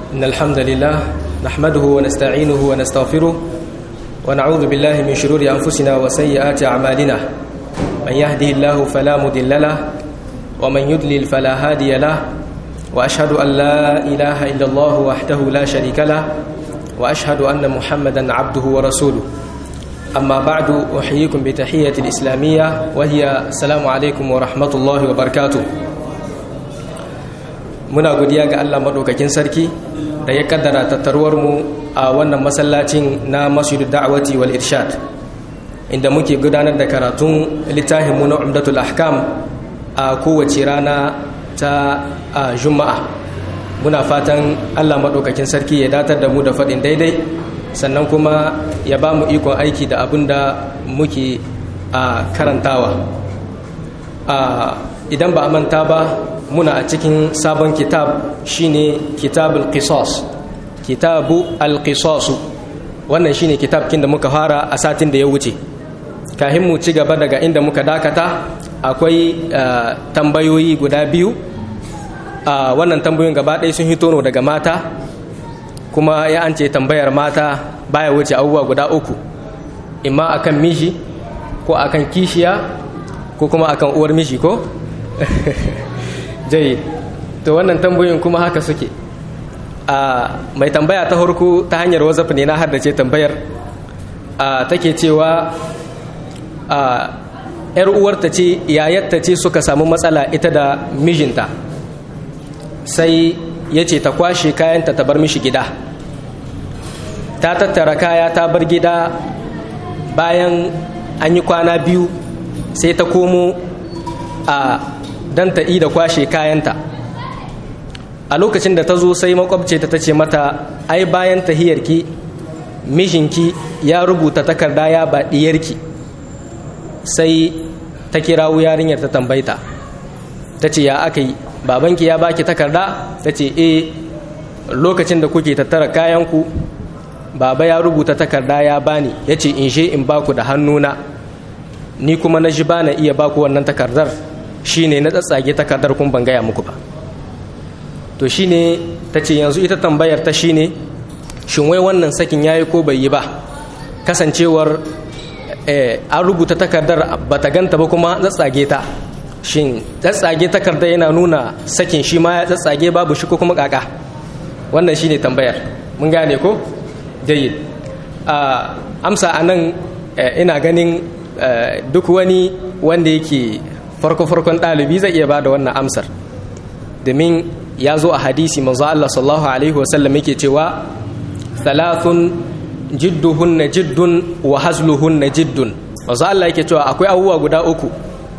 إن الحمد لله نحمده ونستعينه ونستغفره ونعوذ بالله من شرور أنفسنا وسيئات أعمالنا من يهده الله فلا مضل له ومن يضلل فلا هادي له وأشهد أن لا إله إلا الله وحده لا شريك له وأشهد أن محمدا عبده ورسوله أما بعد أحييكم بتحية الإسلامية وهي السلام عليكم ورحمة الله وبركاته muna godiya ga Allah maɗaukakin sarki da ya kaddara tattaruwarmu a wannan masallacin na masjidu da'awati wal irshad inda muke gudanar da karatun littafinmu na umdatul ahkam a kowace rana ta juma'a muna fatan Allah maɗaukakin sarki ya datar da mu da faɗin daidai sannan kuma ya ba mu ikon aiki da abin da muke karantawa idan ba a manta ba muna a cikin sabon kitab shine kitabul qisas kitabu al-qisasu wannan shine kitabkin da muka fara a satin da ya wuce kahin mu ci gaba daga inda muka dakata akwai tambayoyi guda biyu wannan tambayoyin gaba ɗaya sun hito no daga mata kuma ya an ce tambayar mata baya wuce abubuwa guda uku imma akan miji ko akan kishiya ko kuma akan uwar miji ko jayi to wannan tambayoyin kuma haka suke a mai tambaya ta harku ta hanyar wazaf ne na haddace tambayar take cewa yar uwarta ce yayatta ce suka samu matsala ita da mijinta sai ya ce ta kwashe kayanta ta bar mishi gida ta tattara kaya ta bar gida bayan an yi kwana biyu sai ta komo a don ta da kwashe kayanta a lokacin da ta zo sai makwabce ta ta ce mata ai bayan tahiyarki mijinki ya rubuta takarda ya ba diyarki sai ta kirawo yarinyar ta tambaita ta ce ya aka yi babanki ya baki takarda ta ce e lokacin da kuke tattara kayanku baba ya rubuta takarda ya bani ya ce in je in baku da hannuna ni kuma na ji ba na iya baku wannan takardar shine na tsatsage takardar kun ban gaya muku ba to shine ta ce yanzu ita tambayar ta shine shin wai wannan sakin yayi ko bai yi ba kasancewar an rubuta takardar ba ta ganta ba kuma tsatsage ta shin tsatsage takardar yana nuna sakin shi ma ya tsatsage babu shi ko kuma kaka wannan shine tambayar mun gane ko jayyid amsa anan ina ganin duk wani wanda yake farko-farkon ɗalibi zai iya ba da wannan amsar domin ya zo a hadisi manzo Allah sallallahu alaihi wasallam yake cewa thalathun jidduhunna jiddun wa hazluhunna jiddun manzo Allah yake cewa akwai abubuwa guda uku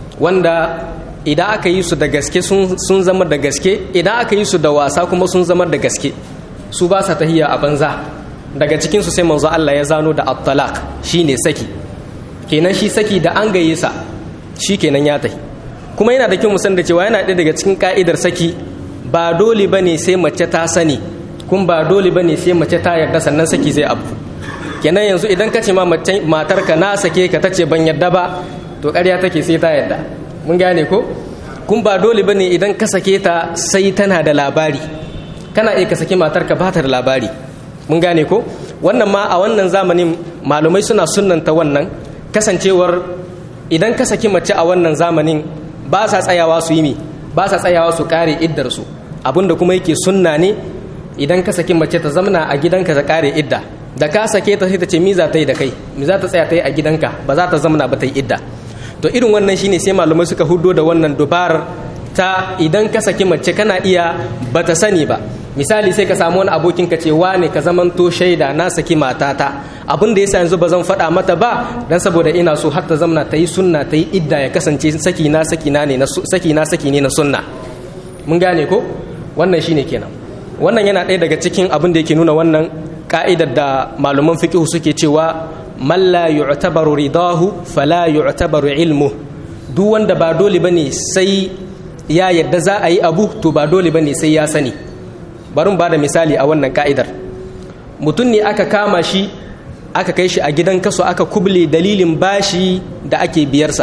wanda idan aka yi su da gaske sun zama da gaske idan aka yi su da wasa kuma sun zama da gaske su ba sa tahiya a banza daga cikin su sai manzo Allah ya zano da at-talaq shine saki kenan shi saki da an gaye sa shi kenan ya tahi kuma yana da kyau musan da cewa yana ɗaya daga cikin ka'idar saki ba dole ba ne sai mace ta sani kun ba dole ba ne sai mace ta yarda sannan saki zai abu kenan yanzu idan ka ce ma matarka na sake ka ta ce ban yarda ba to ƙarya take sai ta yarda mun gane ko kun ba dole ba ne idan ka sake ta sai tana da labari kana iya ka saki matarka ba ta da labari mun gane ko wannan ma a wannan zamanin malumai suna sunnanta wannan kasancewar idan ka saki mace a wannan zamanin ba sa tsayawa su yi mi ba sa tsayawa su kare iddarsu abinda kuma yake sunna ne idan ka saki mace ta zamana a gidanka ta kare idda da ka sake ta sai ta ce mi za ta yi da kai mi za ta tsaya ta yi a gidanka ba za ta zamana ba ta yi idda to irin wannan shine sai malamai suka hudo da wannan dubarar ta idan ka saki mace kana iya ba ta sani ba misali sai ka samu wani abokin ka ce wane ka zamanto shaida na saki matata abin da yasa yanzu ba zan faɗa mata ba dan saboda ina so har ta zamna ta yi sunna ta yi idda ya kasance saki na saki na ne na saki na saki ne na sunna mun gane ko wannan shine kenan wannan yana ɗaya daga cikin abin da yake nuna wannan ka'idar da malaman fiqh suke cewa man la yu'tabaru ridahu fala yu'tabaru ilmu duk wanda ba dole bane sai ya yadda za a yi abu to ba dole bane sai ya sani bari ba da misali a wannan ka'idar mutum ne aka kama shi aka kai shi a gidan kaso aka kuble dalilin bashi da ake biyarsa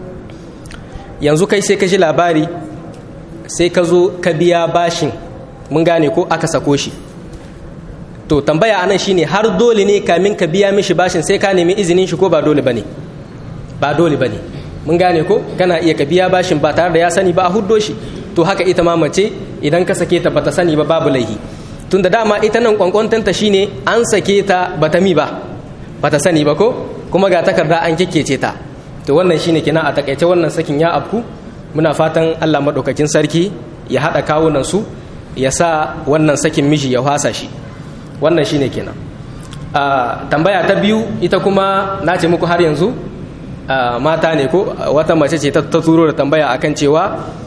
yanzu kai sai ka ji labari sai ka zo ka biya bashin mun gane ko aka sako shi to tambaya anan shine har dole ne kamin ka biya mishi bashin sai ka nemi izinin shi ko ba dole bane ba dole bane mun gane ko kana iya ka biya bashin ba tare da ya sani ba a huddo shi to haka ita ma mace idan ka sake ta bata sani ba babu laihi tun da dama ita nan kwankwantanta shine an sake ta bata mi ba bata sani ba ko kuma ga takarda an kekkece ta to wannan shine kina a takaice wannan sakin ya afku muna fatan Allah madaukakin sarki ya hada kawunan su ya sa wannan sakin miji ya hwasa shi wannan shine kenan a tambaya ta biyu ita kuma na ce muku har yanzu mata ne ko wata mace ce ta turo da tambaya akan cewa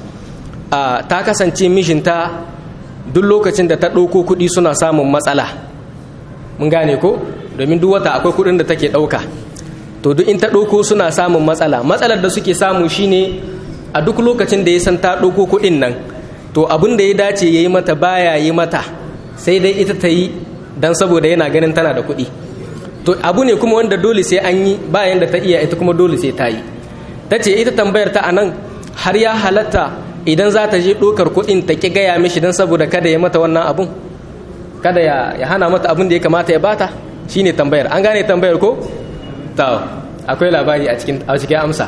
ta kasance mijinta duk lokacin da ta ɗauko kuɗi suna samun matsala mun gane ko domin duk wata akwai kuɗin da take ɗauka to duk in ta ɗauko suna samun matsala matsalar da suke samu shine a duk lokacin da ya san ta ɗauko kuɗin nan to abin da ya dace ya yi mata baya yi mata sai dai ita ta yi don saboda yana ganin tana da kuɗi to abu ne kuma wanda dole sai an yi bayan da ta iya ita kuma dole sai ta yi ta ce ita tambayar ta anan har ya halatta idan za ta je ɗokar kuɗin ta ƙi gaya mishi don saboda kada ya mata wannan abun kada ya hana mata abin da ya kamata ya bata shine tambayar an gane tambayar ko ta akwai labari a cikin a cikin amsa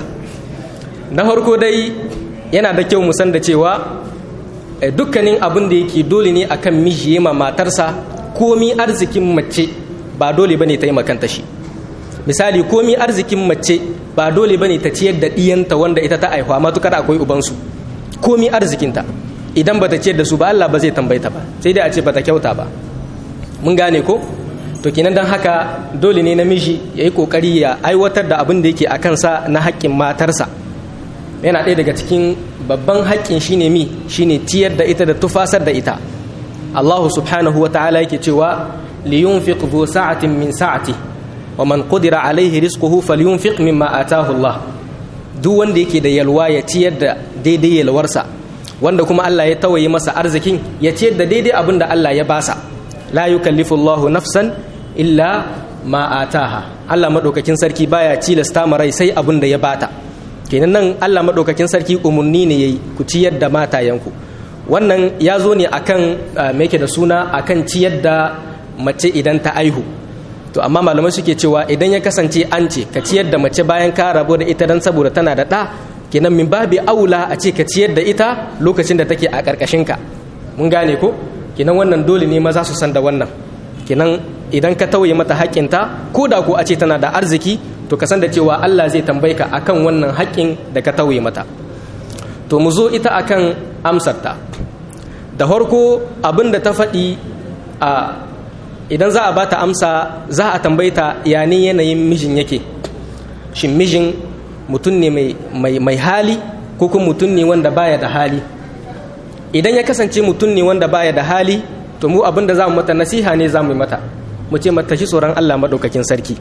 na farko dai yana da kyau mu san da cewa dukkanin abin da yake dole ne akan miji ma matarsa komi arzikin mace ba dole bane ta yi makanta shi misali komi arzikin mace ba dole bane ta ciyar da ɗiyanta wanda ita ta aihuwa matukar akwai ubansu komi arzikinta idan bata ciyar da su ba Allah ba zai tambaita ba sai dai a ce bata kyauta ba mun gane ko to kenan dan haka dole ne namiji ya yi kokari ya aiwatar da abin da yake a kansa na haƙƙin matarsa yana ɗaya daga cikin babban haƙƙin shine mi shine ciyar da ita da tufasar da ita Allah subhanahu wa ta'ala yake cewa liyunfiq dhu sa'atin min sa'ati wa man qudira alaihi rizquhu falyunfiq mimma atahu Allah duk wanda yake da yalwa ya ciyar da daidai yalwarsa wanda kuma Allah ya tawaye masa arzikin ya ciyar da daidai abin da Allah ya basa la yukallifu Allahu nafsan illa ma ataha Allah madaukakin sarki baya cilasta ma rai sai abin da ya bata kenan nan Allah madaukakin sarki umurni ne yayi ku ciyar da matayanku wannan ya zo ne akan me yake da suna akan ciyar da mace idan ta aihu to amma malamai suke cewa idan ya kasance an ce ka ciyar da mace bayan ka rabu da ita dan saboda tana da ɗa kenan min babi aula a ce ka ciyar da ita lokacin da take a ƙarƙashinka mun gane ko kenan wannan dole ne maza su san da wannan kenan idan ka tauye mata haƙƙinta ko da ko a ce tana da arziki to ka san da cewa Allah zai tambaye ka akan wannan haƙƙin da ka tauye mata to mu zo ita akan amsarta da farko abin da ta faɗi a idan za a ba ta amsa za a tambaita ya ne yanayin mijin yake shin mijin mutum ne mai hali ko kuma mutum ne wanda baya da hali idan ya kasance mutum ne wanda baya da hali to mu abin da za mu mata nasiha ne za mu yi mata mu ce mata shi tsoron allah maɗaukakin sarki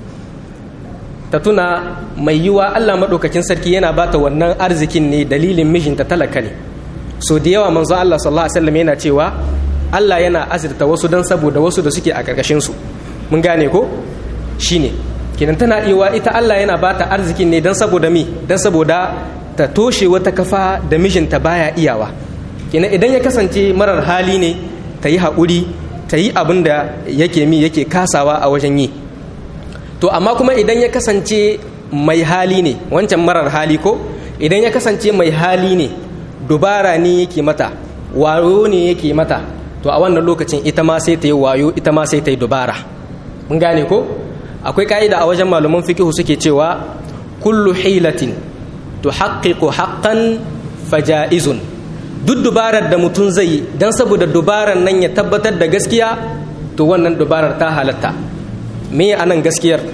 ta tuna mai yiwa allah maɗaukakin sarki yana ba ta wannan arzikin ne dalilin mijinta talaka ne so da yawa manzon allah sallallahu alaihi wasallam yana cewa Allah yana azurta wasu don saboda wasu da suke a ƙarƙashinsu mun gane ko shi ne kinan tana iwa ita Allah yana ba ta arzikin ne don saboda mi don saboda ta toshe wata kafa da mijinta baya iyawa kinan idan ya kasance marar hali ne ta yi haƙuri ta yi abin da yake mi yake kasawa a wajen yi to amma kuma idan ya kasance mai hali ne wancan marar hali ko idan ya kasance mai hali ne dubara ne yake mata wayo ne yake mata to a wannan lokacin ita ma sai ta yi wayo ita ma sai ta yi dubara mun gane ko akwai ka'ida a wajen malaman fikihu suke cewa kullu hilatin tuhaqqiqu haqqan faja'izun duk dubarar da mutum zai yi dan saboda dubarar nan ya tabbatar da gaskiya to wannan dubarar ta halatta me anan gaskiyar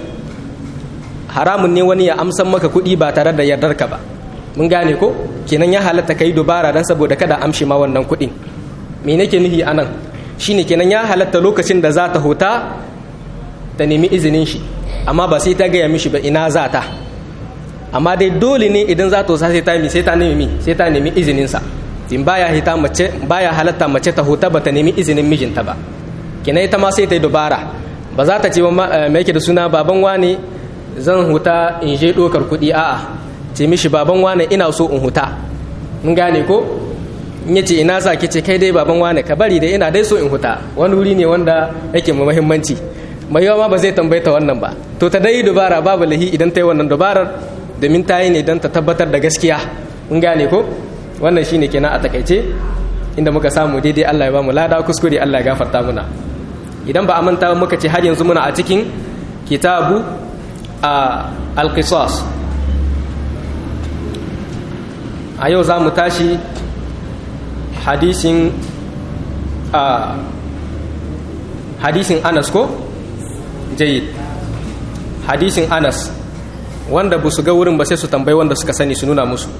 haramun ne wani ya amsan maka kuɗi ba tare da yardarka ba mun gane ko kenan ya halatta kai dubara dan saboda kada amshi ma wannan kuɗin me nake nufi anan shine kenan ya halatta lokacin da za ta huta ta nemi izinin shi amma ba sai ta gaya mishi ba ina za ta amma dai dole ne idan za ta sai ta sai ta nemi sai ta nemi izinin sa in baya hita mace baya halatta mace ta huta ba ta nemi izinin mijinta ba kenan ita ma sai ta yi dubara ba za ta ce ba me yake da suna baban wane zan huta in je dokar kuɗi a'a ce mishi baban wane ina so in huta mun gane ko in yace ina za ki ce kai dai baban wane ka bari dai ina dai so in huta wani wuri ne wanda yake mu muhimmanci mai yawa ma ba zai tambaye ta wannan ba to ta dai dubara babu lahi idan ta yi wannan dubarar domin ta yi ne don ta tabbatar da gaskiya mun gane ko wannan shine kenan a takaice inda muka samu daidai Allah ya ba mu lada kuskure Allah ya gafarta muna idan ba a manta muka ce har yanzu muna a cikin kitabu a alqisas a yau za mu tashi hadisin a hadisin anas ko jayid hadisin anas wanda ba su ga wurin ba sai su tambayi wanda suka sani su nuna musu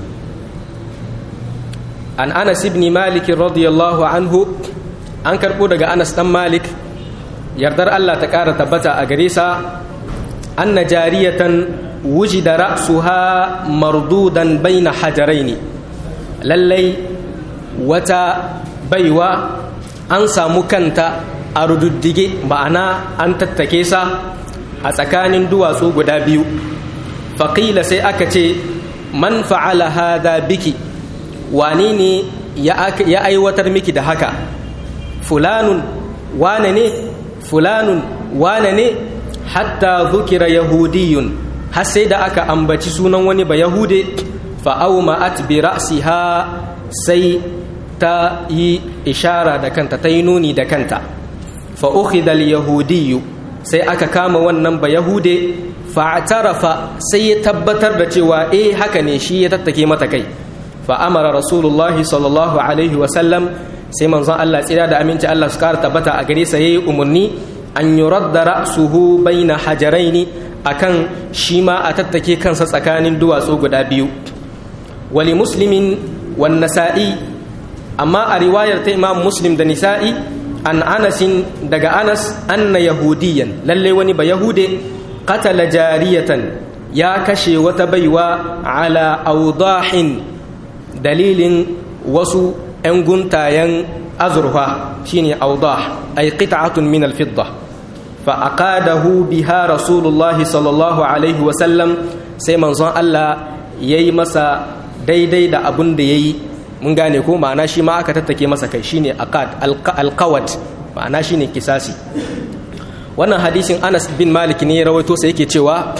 an anas ibn malik radiyallahu anhu an karbo daga anas dan malik yardar Allah ta kara tabbata a gare sa anna jariyatan wujida ra'suha mardudan baina hajaraini lallai wata baiwa an samu kanta a rududdige ma'ana an tattake sa a tsakanin duwatsu guda biyu faƙila sai aka ce man fa'ala hada biki wani ne ya aiwatar miki da haka fulanun wane ne fulanun wane ne hatta zukira yahudiyun har sai da aka ambaci sunan wani ba yahude fa'auma'at bi ra'siha sai ta yi ishara da kanta ta yi nuni da kanta fa'ukhidal yahudiyu sai aka kama wannan ba yahude fa'atarafa sai ya tabbatar da cewa eh haka ne shi ya tattake mata kai fa'amara rasulullahi sallallahu alaihi wasallam sai manzon Allah tsira da aminci Allah su kara tabbata a gare sa yayi umarni an yuradda ra'suhu baina hajaraini akan shi ma a tattake kansa tsakanin duwatsu guda biyu wali muslimin wan nasa'i amma a riwayar ta imam muslim da nisa'i an anasin daga anas anna yahudiyan lalle wani ba yahude qatala jariyatan ya kashe wata baiwa ala audahin dalilin wasu 'yan guntayen azurfa shine audah ay qit'atun min al-fidda fa aqadahu biha rasulullah sallallahu alaihi wa sallam sai manzon Allah yayi masa daidai da abun da yayi mun gane ko ma'ana shi ma aka tattake masa kai shine aqad alqawat ma'ana shine kisasi wannan hadisin Anas bin Malik ne ya rawaito sai yake cewa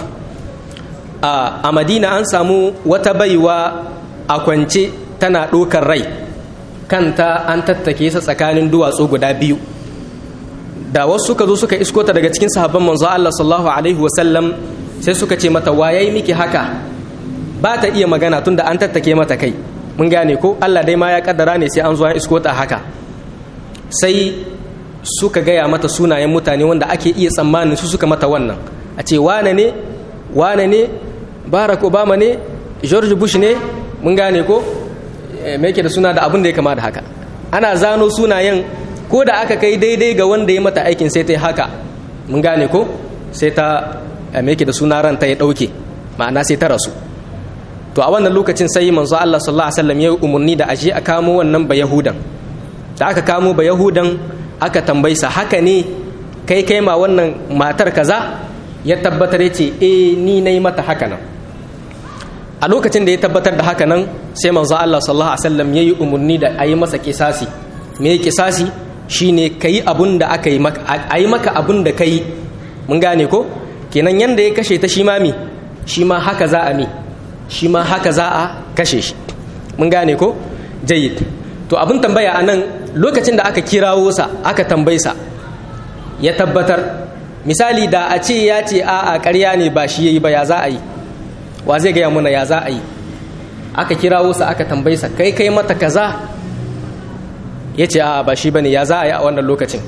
a Madina an samu wata baiwa a kwance tana ɗokar rai kanta an tattake sa tsakanin duwatsu guda biyu da wasu suka zo suka isko ta daga cikin sahabban manzo Allah sallallahu alaihi wasallam sai suka ce mata wayayi miki haka ba ta iya magana tunda an tattake mata kai mun gane ko Allah dai ma ya kaddara ne sai an zo an isko ta haka sai suka gaya mata sunayen mutane wanda ake iya tsammanin su suka mata wannan a ce wane ne wane ne Barack Obama ne George Bush ne mun gane ko me yake da suna da abin da ya kama da haka ana zano sunayen ko da aka kai daidai ga wanda ya mata aikin sai ta yi haka mun gane ko sai ta me yake da suna ranta ya dauke ma'ana sai ta rasu to a wannan lokacin sai manzo Allah sallallahu alaihi wasallam ya umarni da aje a kamo wannan ba yahudan da aka kamo ba yahudan aka tambaysa haka ne kai kai ma wannan matar kaza ya tabbatar ya ce eh ni nayi mata haka nan a lokacin da ya tabbatar da haka nan sai manzo Allah sallallahu alaihi wasallam yayi umarni da ayi masa kisasi me kisasi shine kai abun da aka yi maka ayi maka abun da kai mun gane ko kenan yanda ya kashe ta shi ma mi shi ma haka za a mi shi ma haka za a kashe shi mun gane ko jayyid to abin tambaya anan lokacin da aka kirawo sa aka tambaye sa ya tabbatar misali da a ce ya ce a'a ƙarya ne ba shi yayi ba ya za a yi wa zai gaya mana ya za a yi aka kirawo sa aka tambaye sa kai kai mata kaza ya ce a ba shi bane ya za a yi a wannan lokacin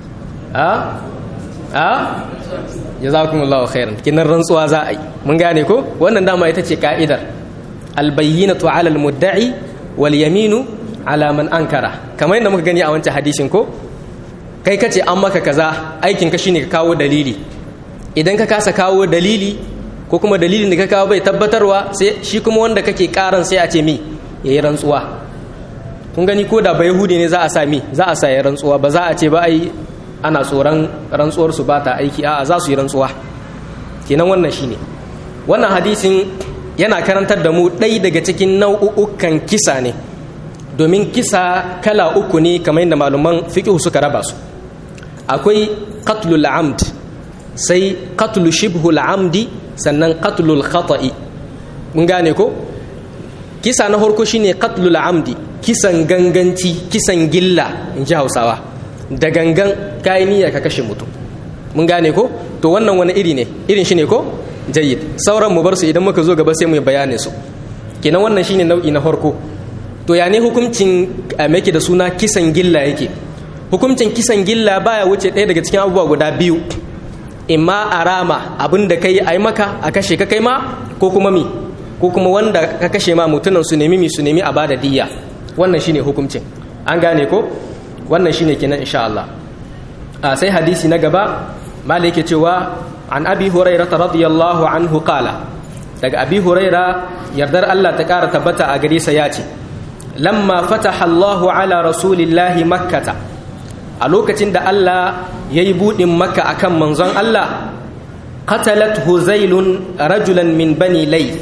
a a jazakumullahu khairan kinan rantsuwa za a yi mun gane ko wannan dama ita ce ka'idar albayyinatu ala almudda'i wal yaminu ala man ankara kamar yadda muka gani a wancan hadisin ko kai kace an maka kaza aikin ka shine ka kawo dalili idan ka kasa kawo dalili ko kuma dalilin da ka kawo bai tabbatarwa sai shi kuma wanda kake karan sai a ce mi yayi rantsuwa kun gani ko da bai yahudi ne za a sa mi za a sa ya rantsuwa ba za a ce ba ai ana tsoron rantsuwar su ba ta aiki a'a za su yi rantsuwa kenan wannan shine wannan hadisin yana karantar da mu ɗai daga cikin nau'ukan kisa ne domin kisa kala uku ne kamar yadda malaman fiqh suka raba su akwai qatlul amd sai qatlu shibhul amdi sannan qatlul khata'i mun gane ko kisa na farko shine qatlul amdi kisan ganganci kisan gilla in ji hausawa da gangan kayi niyya ka kashe mutum mun gane ko to wannan wani iri ne irin shi ne ko jayyid sauran mu bar su idan muka zo gaba sai mu yi bayanin su kenan wannan shine nau'i na farko to ya ne hukuncin yake da suna kisan gilla yake hukuncin kisan gilla baya wuce ɗaya daga cikin abubuwa guda biyu imma a rama abin da kai ai maka a kashe ka kai ma ko kuma mi ko kuma wanda ka kashe ma mutunan su nemi mi su nemi a bada diyya wannan shine hukuncin an gane ko wannan shine kenan insha Allah a sai hadisi na gaba malai yake cewa an abi hurairah radiyallahu anhu qala daga abi huraira yardar Allah ta kara tabbata a gare sa yace lamma fataha Allahu ala rasulillahi makkata a lokacin da Allah yayi budin makka akan manzon Allah qatalat huzailun rajulan min bani layth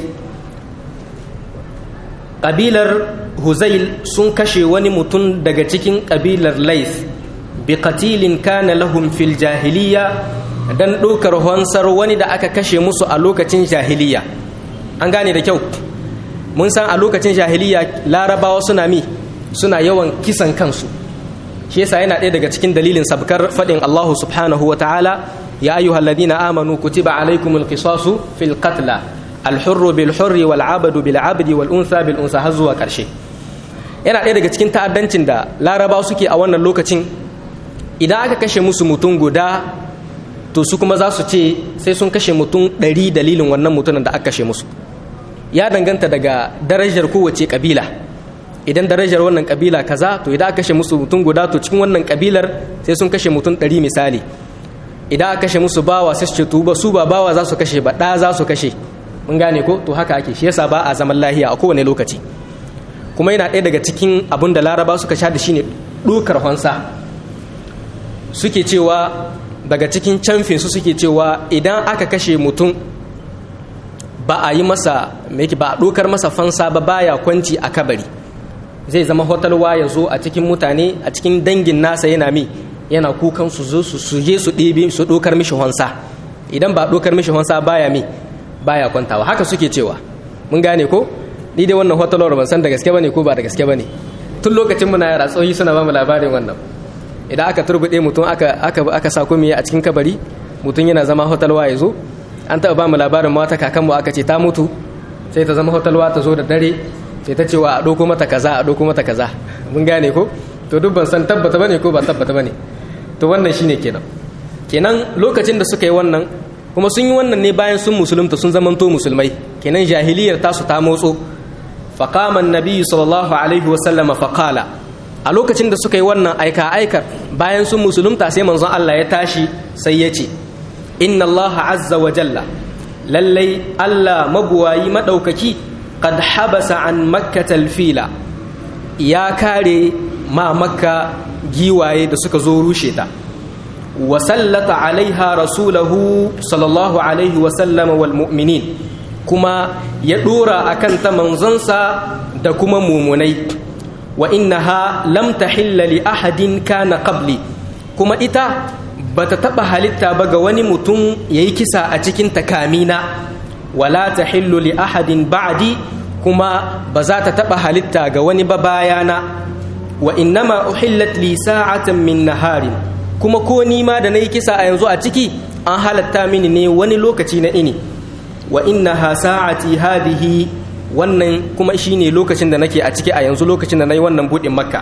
ƙabilar huzail sun kashe wani mutum daga cikin ƙabilar lais bi qatilin kana lahum fil jahiliya dan ɗaukar hansar wani da aka kashe musu a lokacin jahiliya an gane da kyau mun san a lokacin jahiliya larabawa suna mi suna yawan kisan kansu shi yasa yana ɗaya daga cikin dalilin sabkar faɗin allahu subhanahu wa ta'ala ya ayyuhal ladina amanu kutiba alaikumul qisasu fil qatla alhurru bil hurri wal abadu bil abdi wal unsa bil unsa har zuwa karshe yana ɗaya daga cikin ta'addancin da larabawa suke a wannan lokacin idan aka kashe musu mutum guda to su kuma za su ce sai sun kashe mutum ɗari dalilin wannan mutumin da aka kashe musu ya danganta daga darajar kowace kabila idan darajar wannan kabila kaza to idan aka kashe musu mutum guda to cikin wannan kabilar sai sun kashe mutum ɗari misali idan aka kashe musu bawa sai su ce tuba su ba bawa za su kashe ba ɗa za su kashe mun gane ko to haka ake shi yasa ba a zaman lahiya a kowane lokaci kuma yana ɗaya daga cikin abin da laraba suka sha da shine ɗokar hansa suke cewa daga cikin camfin su suke cewa idan aka kashe mutum ba a yi masa ba a ɗokar masa fansa ba baya kwanci a kabari zai zama hotalwa ya zo a cikin mutane a cikin dangin nasa yana mi yana kukan su zo su je su ɗebe su ɗokar mishi hansa idan ba ɗokar mishi hansa baya mi baya kwantawa haka suke cewa mun gane ko ni dai wannan hotalwar ban san da gaske bane ko ba da gaske bane tun lokacin muna yara tsohi suna ba mu labarin wannan idan aka turbude mutum aka aka aka sa komai a cikin kabari mutum yana zama hotalwa ya zo an taɓa ba mu labarin mata kakanmu aka ce ta mutu sai ta zama hotalwa ta zo da dare sai ta cewa a ɗauko mata kaza a ɗauko mata kaza mun gane ko to duk ban san tabbata bane ko ba tabbata bane to wannan shine kenan kenan lokacin da suka yi wannan kuma sun yi wannan ne bayan sun musulunta sun zamanto musulmai kenan jahiliyar tasu ta motso faqama annabi sallallahu alaihi wa sallama faqala a lokacin da suka yi wannan aika aikar bayan sun musulunta sai manzon Allah ya tashi sai ya ce inna Allah azza wa jalla lallai Allah mabuwayi madaukaki qad habasa an makkatal fila ya kare ma makka giwaye da suka zo rushe ta وسلط عليها رسوله صلى الله عليه وسلم والمؤمنين كما يدور أكن تمنزنسا دكما مؤمني وإنها لم تحل لأحد كان قبلي كما إتا بتتبع هلتا بغواني متون يكسا أتكين تكامينا ولا تحل لأحد بعدي كما بزات تتبع هلتا غواني ببايانا وإنما أحلت لي ساعة من نهار kuma ko nima da na yi kisa a yanzu a ciki an halatta mini ne wani lokaci na ini wa inna ha sa'ati hadihi wannan kuma shine lokacin da nake a ciki a yanzu lokacin da na yi wannan buɗin makka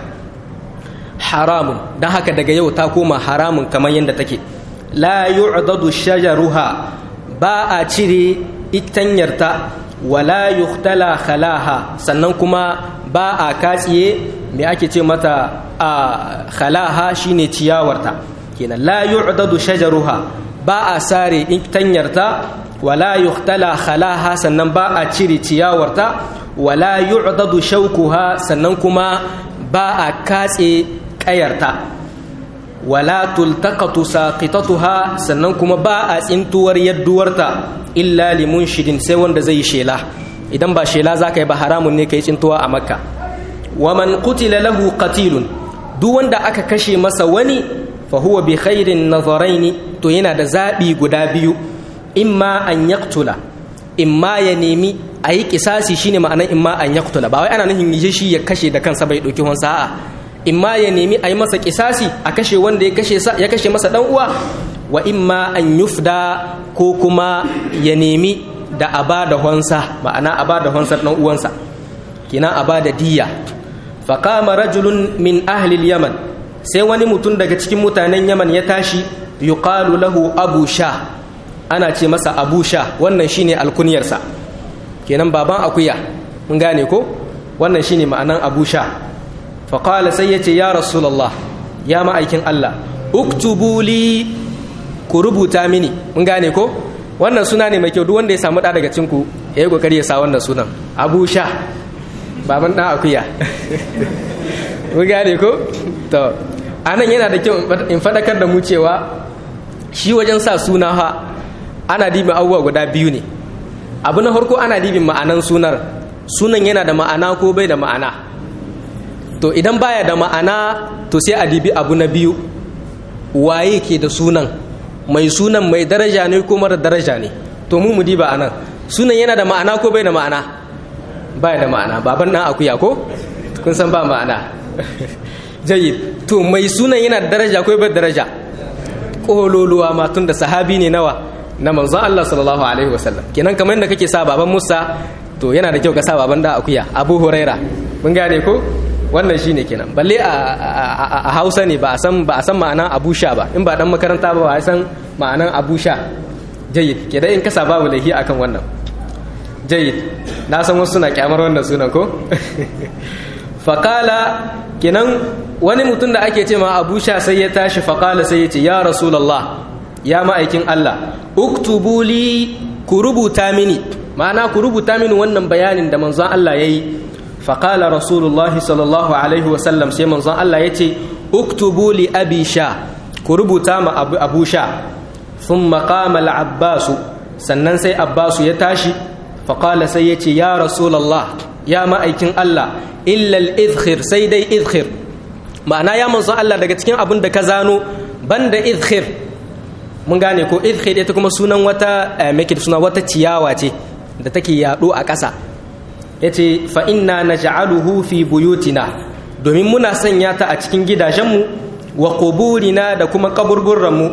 haramun don haka daga yau ta koma haramun kamar yadda take la yu'dadu shajaruha ba a cire itanyarta wala yuhtala khalaha sannan kuma ba a katsiye me ake ce mata a khalaha shine ciyawarta kenan la yu'dadu shajaruha ba a sare itanyarta wala yuhtala khalaha sannan ba a cire ciyawarta wala yu'dadu shaukuha sannan kuma ba a katse kayarta wala tultaqatu saqitatuha sannan kuma ba a tsintuwar yadduwarta illa limunshidin sai wanda zai shela idan ba shela zaka yi ba haramun ne kai tsintuwa a makka wa man qutila lahu qatilun duk wanda aka kashe masa wani fa huwa bi khairin nazaraini to yana da zabi guda biyu imma an yaqtula imma ya nemi a yi kisasi shine ma'anar imma an yaqtula ba wai ana nufin yi shi ya kashe da kansa bai dauki wansa a'a imma ya nemi a yi masa kisasi a kashe wanda ya kashe ya kashe masa dan uwa wa imma an yufda ko kuma ya nemi da a ba da honsa ma'ana a ba da honsar ɗan uwansa kina a ba da diya faƙama rajulun min ahlil yaman sai wani mutum daga cikin mutanen yaman ya tashi yuqalu lahu abu sha ana ce masa abu sha wannan shine alkunyarsa kenan baban akuya mun gane ko wannan shine ma'anan abu sha faƙala sai ya ce ya rasulallah ya ma'aikin allah uktubu li ku rubuta mini mun gane ko wannan suna ne mai kyau duk wanda ya samu ɗa daga cinku ya yi ƙoƙari ya sa wannan sunan abu sha baban ɗan akuya mun gane ko to anan yana da kyau in faɗakar da mu cewa shi wajen sa suna ha ana dibin abubuwa guda biyu ne abu na farko ana dibin ma'anan sunar sunan yana da ma'ana ko bai da ma'ana to idan baya da ma'ana to sai a dibi abu na biyu waye ke da sunan mai sunan mai daraja ne ko mara daraja ne to mu mudi ba anan sunan yana da ma'ana ko bai da ma'ana bai da ma'ana baban dan akuya ko kun san ba ma'ana jayyid to mai sunan yana da daraja ko bai daraja kololuwa ma tun da sahabi ne nawa na manzon Allah sallallahu alaihi wasallam kenan kamar yadda kake sa baban Musa to yana da kyau ka sa baban da akuya Abu Huraira mun gane ko wannan shine kenan balle a hausa ne ba a san ba a san ma'anan abusha ba in ba dan makaranta ba ba a san ma'anan abusha jayyid ke da in kasa babu laifi akan wannan jayyid na san wasu suna kyamar wannan sunan ko faqala kenan wani mutum da ake ce ma abusha sai ya tashi faqala sai ya ce ya rasulullah ya ma'aikin Allah uktubu li ku rubuta mini ma'ana ku rubuta mini wannan bayanin da manzon Allah yayi فقال رسول الله صلى الله عليه وسلم سيما زان الله يتي اكتبوا لأبي شا كربو تام أبو, أبو شا ثم قام العباس سنن سي عباس يتاشي فقال سيتي يا رسول الله يا ما أيكن الله إلا الإذخر سيدي إذخر ma'ana ya manzo Allah daga cikin abin da ka zano banda izkhir mun gane ko izkhir ita kuma sunan wata make suna wata ciyawa ce da take yaɗo a ƙasa ya ce fa'inna na ja'aluhu fi buyutina domin muna sanya ta a cikin gidajenmu wa ƙuburina da kuma ƙaburburanmu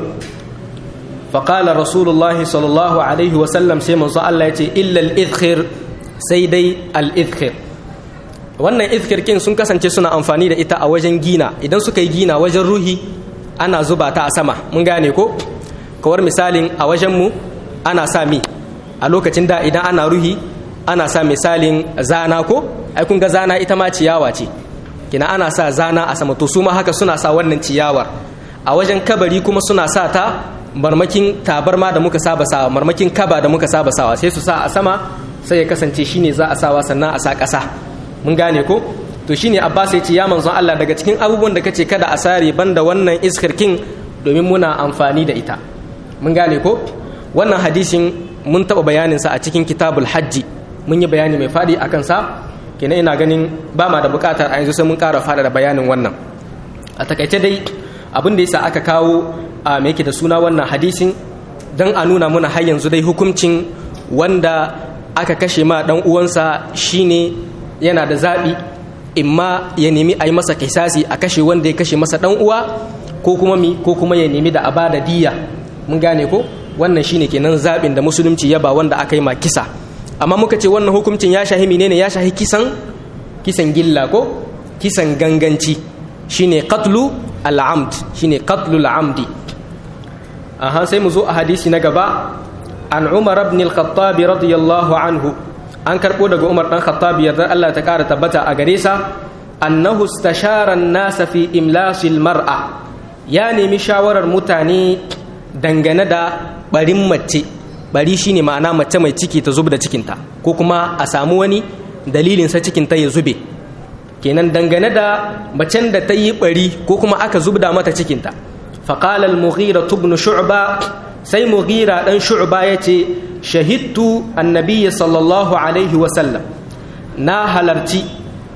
faƙala rasulullahi sallallahu alaihi wasallam sai manzo Allah ya ce illal izkhir sai dai al-izkhir wannan izkhirkin sun kasance suna amfani da ita a wajen gina idan suka yi gina wajen ruhi ana zuba ta a sama mun gane ko kawar misalin a wajenmu ana sa mi a lokacin da idan ana ruhi ana sa misalin zana ko ai kun ga zana ita ma ciyawa ce kina ana sa zana a sama to su ma haka suna sa wannan ciyawar a wajen kabari kuma suna sa ta marmakin tabarma da muka saba sawa marmakin kaba da muka saba sawa sai su sa a sama sai ya kasance shine za a sawa sannan a sa ƙasa mun gane ko to shine Abbas ya ce ya manzon Allah daga cikin abubuwan da kace kada a sare banda wannan iskar king domin muna amfani da ita mun gane ko wannan hadisin mun taɓa bayaninsa a cikin kitabul hajji mun yi bayani mai faɗi a kansa kenan ina ganin ba ma da buƙatar a yanzu sai mun ƙara faɗa da bayanin wannan a takaice dai abin da yasa aka kawo a mai da suna wannan hadisin don a nuna muna har yanzu dai hukuncin wanda aka kashe ma ɗan uwansa shine yana da zaɓi imma ya nemi a yi masa kisasi a kashe wanda ya kashe masa ɗan uwa ko kuma mi ko kuma ya nemi da a bada diya mun gane ko wannan shine kenan zaɓin da musulunci ya ba wanda aka yi ma kisa amma muka ce wannan hukuncin ya shahi menene ya shahi kisan kisan gilla ko kisan ganganci shine qatlu al-amd shine qatlu al-amdi aha sai mu zo a hadisi na gaba an Umar ibn al-Khattab radiyallahu anhu an karbo daga Umar dan Khattab yarda Allah ta kara tabbata a gare sa annahu istashara an-nas fi imlas al-mar'a ya nemi shawarar mutane dangane da barin mace bari shine ma'ana mace mai ciki ta zub da cikinta ko kuma a samu wani dalilin sa cikinta ya zube kenan dangane da macen da ta yi bari ko kuma aka zubda mata cikinta faqala al-mughira ibn shu'ba sai mughira dan shu'ba yace shahidtu annabiyyi sallallahu alaihi wa sallam na halarci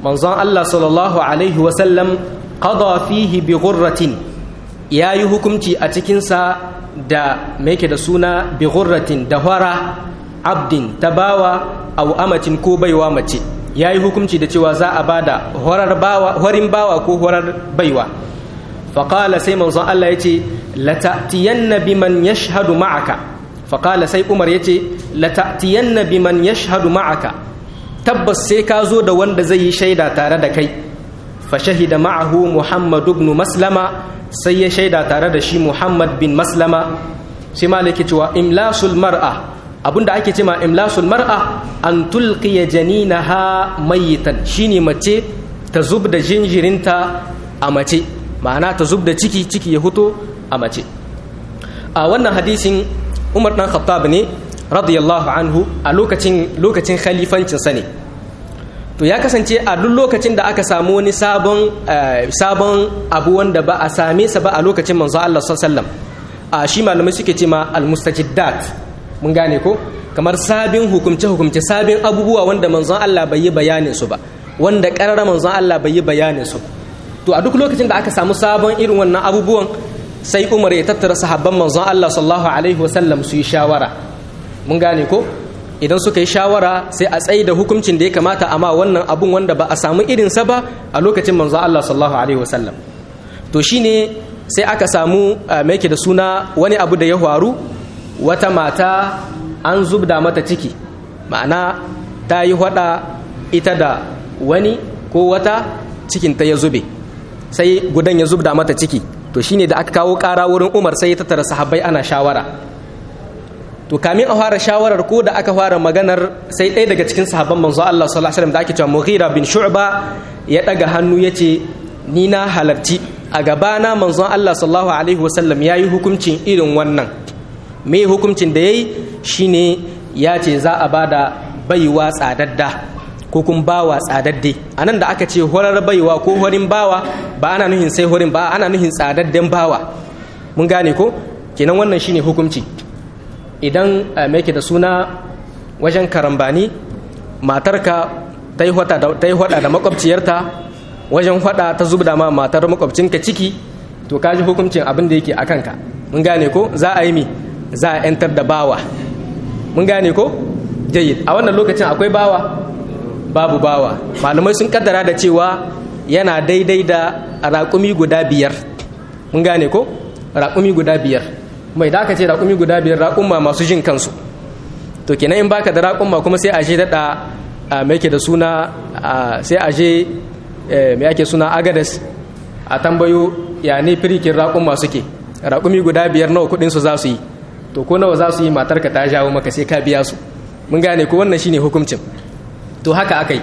manzon Allah sallallahu alaihi wasallam qada fihi bi ghurratin yayi hukunci a cikin sa da me yake da suna bi ghurratin da hwara abdin tabawa aw amatin ko baiwa mace yayi hukunci da cewa za a bada horar bawa horin bawa ko horar baiwa faqala sai manzon Allah yace lata'tiyanna biman yashhadu ma'aka faqala sai Umar yace lata'tiyanna biman yashhadu ma'aka tabbas sai ka zo da wanda zai yi shaida tare da kai fa shahida ma'ahu Muhammad ibn Maslama sai ya shaida tare da shi Muhammad bin Maslama sai malaki cewa imlasul mar'a abinda ake cewa imlasul mar'a an tulqiya janinaha mayitan shine mace ta zub da jinjirinta a mace ma'ana ta zub da ciki ciki ya fito a mace a wannan hadisin Umar dan Khattab ne radiyallahu anhu a lokacin lokacin khalifancinsa ne to ya kasance a duk lokacin da aka samu wani sabon sabon abu wanda ba a same sa ba a lokacin manzo Allah sallallahu a shi malamai suke ce ma almustajiddat mun gane ko kamar sabin hukumce hukumce sabin abubuwa wanda manzon Allah bai yi bayanin su ba wanda karara manzon Allah bai yi bayanin su to a duk lokacin da aka samu sabon irin wannan abubuwan sai Umar ya tattara sahabban manzon Allah sallallahu alaihi wasallam su yi shawara mun gane ko idan suka yi shawara sai a tsaye da hukuncin da ya kamata amma wannan abun wanda ba a samu irinsa ba a lokacin manzo Allah sallallahu alaihi wasallam to shine sai aka samu mai da suna wani abu da ya faru wata mata an zubda mata ciki ma'ana ta yi hada ita da wani ko wata cikin ta ya zube sai gudan ya zubda mata ciki to shine da aka kawo kara wurin Umar sai ya tattara sahabbai ana shawara to kamin a fara shawarar ko da aka fara maganar sai ɗaya daga cikin sahabban manzo Allah sallallahu alaihi wasallam da ake cewa Mughira bin Shu'ba ya daga hannu yace ni na halarci a gabana manzon Allah sallallahu alaihi wasallam yayi hukuncin irin wannan me hukuncin da yayi shine ya ce za a bada baiwa tsadadda ko kun bawa tsadadde anan da aka ce horar baiwa ko horin bawa ba ana nuhin sai horin ba ana nuhin tsadadden bawa mun gane ko kenan wannan shine hukunci idan mai da suna wajen karambani matarka ta yi hada da makwabciyarta wajen hada ta zubda ma matar makwabcinka ciki to kaji hukuncin abin da yake a kanka mun gane ko za a yi mi za a 'yantar da bawa mun gane ko jayyid a wannan lokacin akwai bawa babu bawa malamai sun kaddara da cewa yana daidai da raƙumi guda biyar mun gane ko raƙumi guda biyar mai da aka ce raƙumi guda biyar raƙumma masu jin kansu to kenan in baka da raƙumma kuma sai a je daɗa mai ke da suna sai a je mai ake suna agades a tambayo ya ne firikin raƙumma suke raƙumi guda biyar nawa kuɗinsu za su yi to ko nawa za su yi matarka ta jawo maka sai ka biya su mun gane ko wannan shine hukuncin to haka aka yi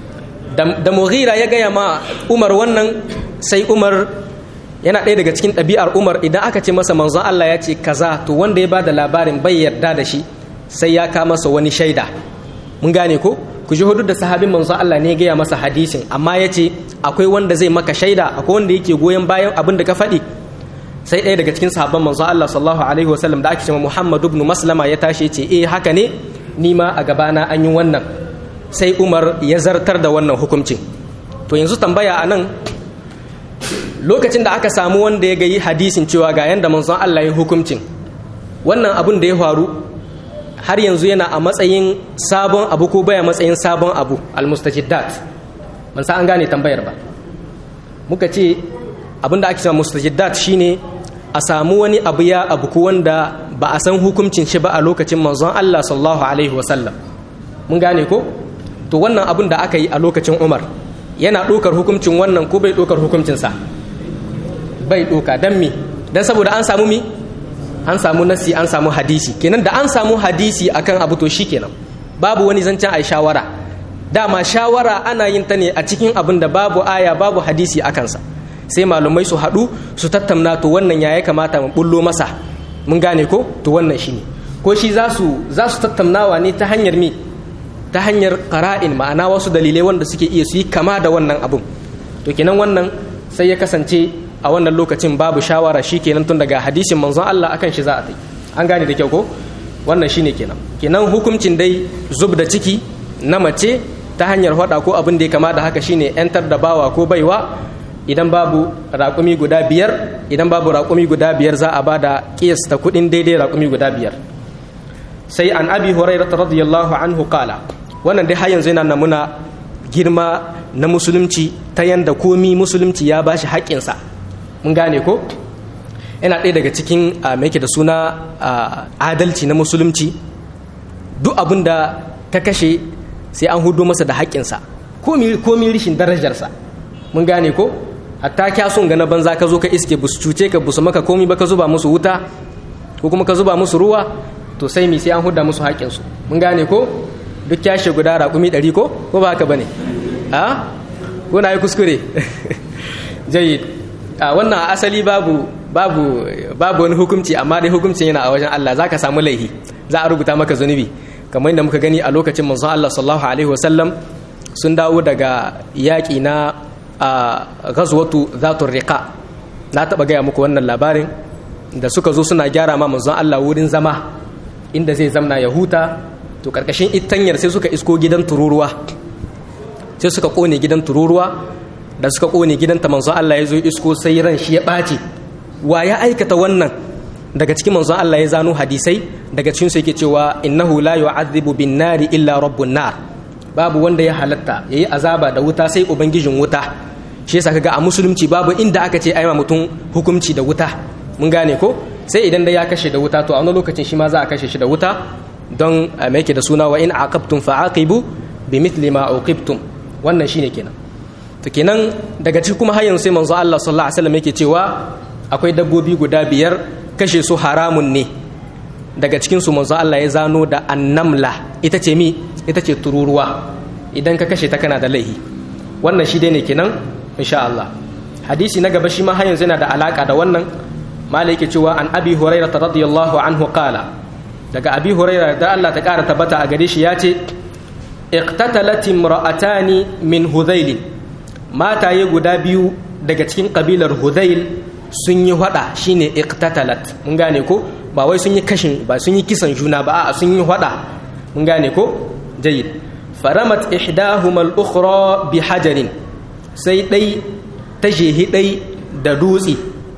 da mughira ya gaya ma umar wannan sai umar yana ɗaya daga cikin ɗabi'ar umar idan aka ce masa manzon Allah ya ce kaza to wanda ya ba da labarin bai yarda da shi sai ya ka masa wani shaida mun gane ko ku ji hudu da sahabin manzon Allah ne ya gaya masa hadisin amma ya ce akwai wanda zai maka shaida akwai wanda yake goyon bayan abin da ka faɗi sai ɗaya daga cikin sahabban manzon Allah sallallahu alaihi wasallam da ake cewa Muhammad ibn Maslama ya tashi ya ce eh haka ne ni ma a gabana an yi wannan sai Umar ya zartar da wannan hukuncin to yanzu tambaya a nan lokacin da aka samu wanda ya gayi hadisin cewa ga yanda manzon Allah ya hukuncin wannan abun da ya faru har yanzu yana a matsayin sabon abu ko baya matsayin sabon abu almustajiddat ban sa an gane tambayar ba muka ce abin da ake cewa mustajiddat shine a samu wani abu ya abu ko wanda ba a san hukuncin shi ba a lokacin manzon Allah sallallahu alaihi wasallam mun gane ko to wannan abin da aka yi a lokacin Umar yana ɗaukar hukuncin wannan ko bai ɗaukar hukuncinsa bai ɗoka don mi don saboda an samu mi an samu nasi an samu hadisi kenan da an samu hadisi akan abu to shi kenan babu wani zancen a shawara dama shawara ana yin ta ne a cikin abin da babu aya babu hadisi a kansa sai malumai su haɗu su tattauna to wannan ya kamata mu bullo masa mun gane ko to wannan shi ne ko shi za su tattaunawa ne ta hanyar mi ta hanyar qara'in ma'ana wasu dalilai wanda suke iya su yi kama da wannan abun to kenan wannan sai ya kasance a wannan lokacin babu shawara shi kenan tun daga hadisin manzon Allah akan shi za a tai an gane da kyau ko wannan shine kenan kenan hukuncin dai zub da ciki na mace ta hanyar hada ko abin da ya kama da haka shine yantar da bawa ko baiwa idan babu raƙumi guda biyar idan babu raƙumi guda biyar za a ba da ƙiyasta kuɗin daidai raƙumi guda biyar sai an abi hurairah radiyallahu anhu kala wannan dai har yanzu yana namuna girma na musulunci ta yanda komi musulunci ya bashi haƙƙinsa mun gane ko yana ɗaya daga cikin mai da suna adalci na musulunci duk abin da ka kashe sai an hudu masa da haƙƙinsa komi rishin darajarsa mun gane ko hatta kya son ga na banza ka zo ka iske busu cuce ka busu maka komi ba ka zuba musu wuta ko kuma ka zuba musu ruwa to sai mi sai an huda musu haƙƙinsu mun gane ko duk kyashe guda raƙumi ɗari ko ko ba haka ba ne a ko na yi kuskure jayi a wannan asali babu babu babu wani hukunci amma dai hukuncin yana a wajen Allah za ka samu laihi za a rubuta maka zunubi kamar yadda muka gani a lokacin manzon Allah sallallahu alaihi wasallam sun dawo daga yaƙi na ghazwatu zatur riqa na taɓa gaya muku wannan labarin da suka zo suna gyara ma manzon Allah wurin zama inda zai zamna ya huta to karkashin itanyar sai suka isko gidan tururuwa sai suka kone gidan tururuwa da suka kone gidanta manzon Allah ya zo isko sai ran shi ya ɓaci wa ya aikata wannan daga cikin manzon Allah ya zano hadisai daga cikin su yake cewa innahu la yu'adhibu bin nari illa rabbun nar babu wanda ya halatta yayi azaba da wuta sai ubangijin wuta shi yasa kaga a musulunci babu inda aka ce ai mutum hukunci da wuta mun gane ko sai idan da ya kashe da wuta to a wani lokacin shi ma za a kashe shi da wuta don me yake da suna wa in aqabtum fa'aqibu bimithli ma uqibtum wannan shine kenan to kenan daga cikin kuma har yanzu sai manzo Allah sallallahu alaihi wasallam yake cewa akwai dabbobi guda biyar kashe su haramun ne daga cikin su manzo Allah ya zano da annamla ita ce mi ita ce tururuwa idan ka kashe ta kana da laihi wannan shi dai ne kenan insha Allah hadisi na gaba shi ma har yanzu yana da alaka da wannan malai yake cewa an abi hurairah radiyallahu anhu qala daga abi hurairah da Allah ta kara tabbata a gare shi ya ce iqtatalat imra'atani min hudhail mataye guda biyu daga cikin kabilar hudhail sun yi hada shine iqtatalat mun gane ko ba wai sun yi kashin ba sun yi kisan juna ba a sun yi hada mun gane ko jayyid faramat ihdahuma al-ukhra bi hajarin sai dai ta jehi dai da dutse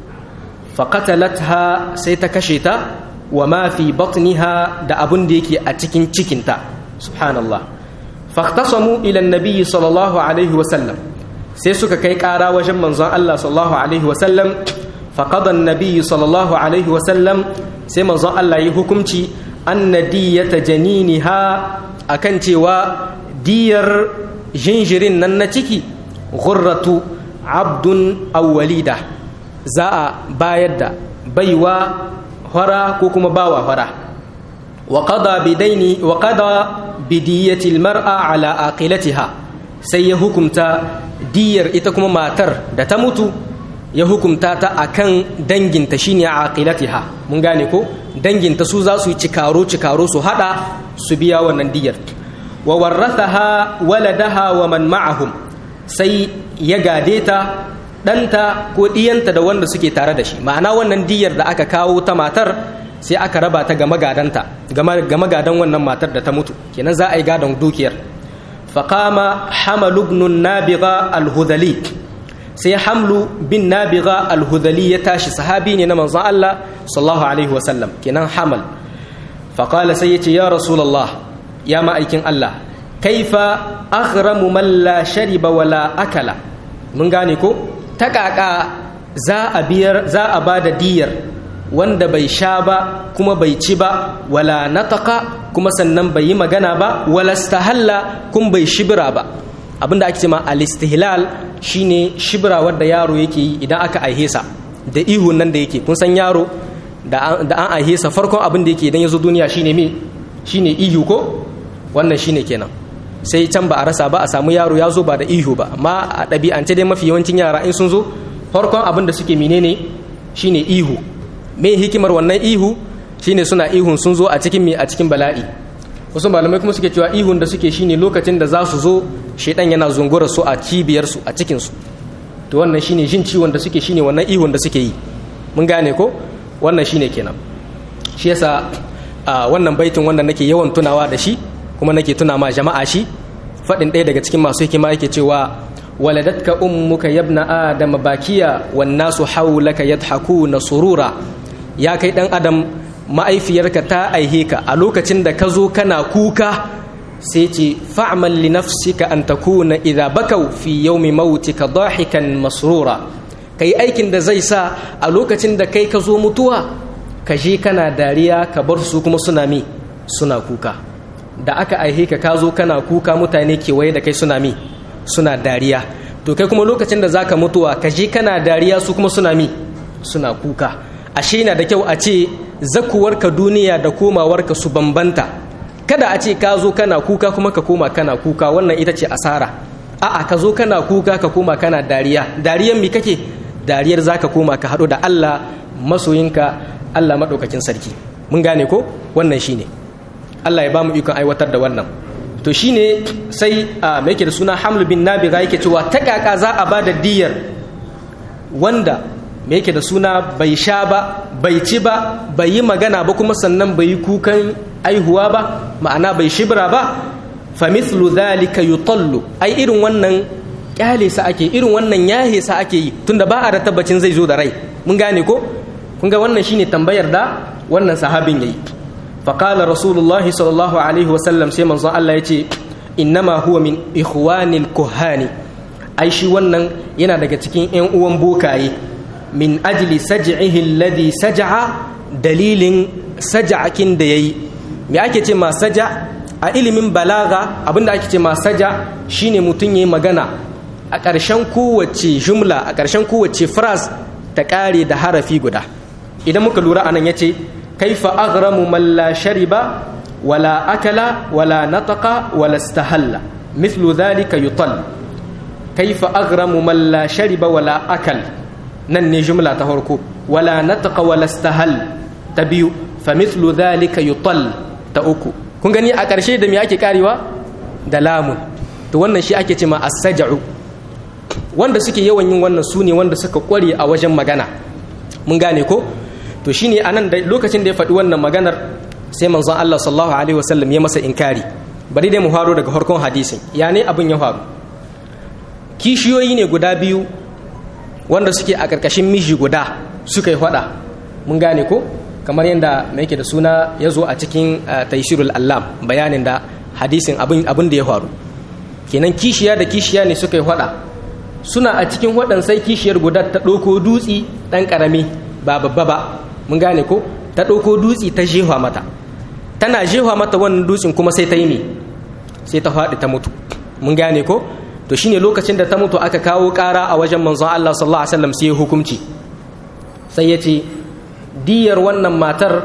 faqatalatha sai ta kashe ta wa ma fi batniha da abun da yake a cikin cikinta subhanallah faqtasamu ila an-nabi sallallahu alaihi wa sallam sai suka kai ƙara wajen manzon Allah sallallahu alaihi wa sallam faqada an-nabi sallallahu alaihi wa sallam sai manzon Allah yi hukunci anna diyata janiniha akan cewa diyar jinjirin nan na ciki ghurratu abdun aw walida za a bayar da baiwa hara ko kuma bawa hara wa qada bidaini wa qada bidiyati almar'a ala aqilatiha sai ya hukumta diyar ita kuma matar da ta mutu ya hukumta ta akan danginta shine aqilatiha mun gane ko danginta su za su yi cikaro cikaro su hada su biya wannan diyar wa warrathaha waladaha wa man ma'ahum sai ya gade ta ɗanta ko ɗiyanta da wanda suke tare da shi ma'ana wannan diyar da aka kawo ta matar sai aka raba ta ga magadanta ga magadan wannan matar da ta mutu kenan za a yi gadon dukiyar faqama hamalu ibn nabiga al-hudhali sai hamlu bin nabiga al-hudhali ya tashi sahabi ne na manzon Allah sallallahu alaihi wa sallam kenan hamal faqala sai yace ya rasulullah ya ma'aikin Allah kaifa aghramu man la shariba wala akala mun gane ko ta kaka za a biyar za a bada diyar wanda bai sha ba kuma bai ci ba wala nataka kuma sannan bai yi magana ba wala stahalla kuma bai shibira ba abinda ake cewa al-istihlal shine shibira wanda yaro yake yi idan aka aihe sa da ihun nan da yake kun san yaro da an aihe sa farkon abin da yake idan ya zo duniya shine me shine ihu ko wannan shine kenan sai can ba a rasa ba a samu yaro ya zo ba da ihu ba amma a ɗabi'ance dai mafi yawancin yara in sun zo farkon abin da suke menene shine ihu me hikimar wannan ihu shine suna ihun sun zo a cikin me a cikin bala'i wasu malamai kuma suke cewa ihun da suke shine lokacin da za su zo shedan yana zungura su a cibiyar su a cikin su to wannan shine jin ciwon da suke shine wannan ihun da suke yi mun gane ko wannan shine kenan shi yasa wannan baitin wanda nake yawan tunawa da shi kuma nake tuna ma jama'a shi faɗin ɗaya daga cikin masu hikima yake cewa waladatka ummuka yabna adam bakiya wan nasu hawlaka yadhakuna surura ya kai dan adam ma'aifiyarka ta aihe ka a lokacin da ka zo kana kuka sai ce fa'mal li nafsika an takuna idza bakau fi yawmi mautika dahikan masrura kai aikin da zai sa a lokacin da kai ka zo mutuwa ka je kana dariya ka bar su kuma suna mi suna kuka da aka aihe ka ka zo kana kuka mutane kewaye da kai suna mi suna dariya to kai kuma lokacin da zaka mutuwa ka je kana dariya su kuma suna mi suna kuka ashe na da kyau a ce zakuwarka duniya da komawarka su bambanta kada a ce ka zo kana kuka kuma ka koma kana kuka wannan ita ce asara a'a ka zo kana kuka ka koma kana dariya dariyan mi kake dariyar zaka koma ka haɗu da Allah masoyinka Allah maɗaukakin sarki mun gane ko wannan shine Allah ya ba mu ikon aiwatar da wannan to shine sai a mai da suna hamlu bin nabiga yake cewa ta kaka za a ba da diyar wanda mai yake da suna bai sha ba bai ci ba bai yi magana ba kuma sannan bai yi kukan aihuwa ba ma'ana bai shibra ba fa mithlu dhalika yutallu ai irin wannan kyale sa ake irin wannan yahe sa ake yi tunda ba a da tabbacin zai zo da rai mun gane ko kun ga wannan shine tambayar da wannan sahabin yayi فقال رسول الله صلى الله عليه وسلم سيما زان الله يتي إنما هو من إخوان الكهان أي شي wannan yana daga cikin ƴan uwan bokaye min ajli saj'ihi alladhi saj'a dalilin saja'akin da yayi me ake ce ma saja a ilimin balaga abinda ake ce ma saja shine mutun yayi magana a ƙarshen kowace jumla a ƙarshen kowace phrase ta ƙare da harafi guda idan muka lura anan yace كيف أغرم من لا شرب ولا أكل ولا نطق ولا استهل مثل ذلك يطل كيف أغرم من لا شرب ولا أكل نني جملة تهركو ولا نطق ولا استهل تبيو فمثل ذلك يطل تأكو kun gani a ƙarshe da me ake karewa da lamun to wannan shi ake ce ma as-saj'u wanda suke yawan yin wannan su ne wanda suka kware a wajen magana mun gane ko to shine anan da lokacin da ya faɗi wannan maganar sai manzon Allah sallallahu alaihi wasallam ya masa inkari bari dai mu faro daga farkon hadisin ya ne abin ya faru kishiyoyi ne guda biyu wanda suke a ƙarƙashin miji guda suka yi faɗa mun gane ko kamar yadda mai yake da suna ya zo a cikin taishirul allam bayanin da hadisin abin da ya faru kenan kishiya da kishiya ne suka yi faɗa suna a cikin waɗan sai kishiyar guda ta ɗauko dutsi ɗan ƙarami ba babba ba mun gane ko ta ɗauko dutsi ta jefa mata tana jefa mata wannan dutsin kuma sai ta yi me sai ta faɗi ta mutu mun gane ko to shine lokacin da ta mutu aka kawo ƙara a wajen manzon Allah sallallahu alaihi wasallam sai hukunci sai ya ce diyar wannan matar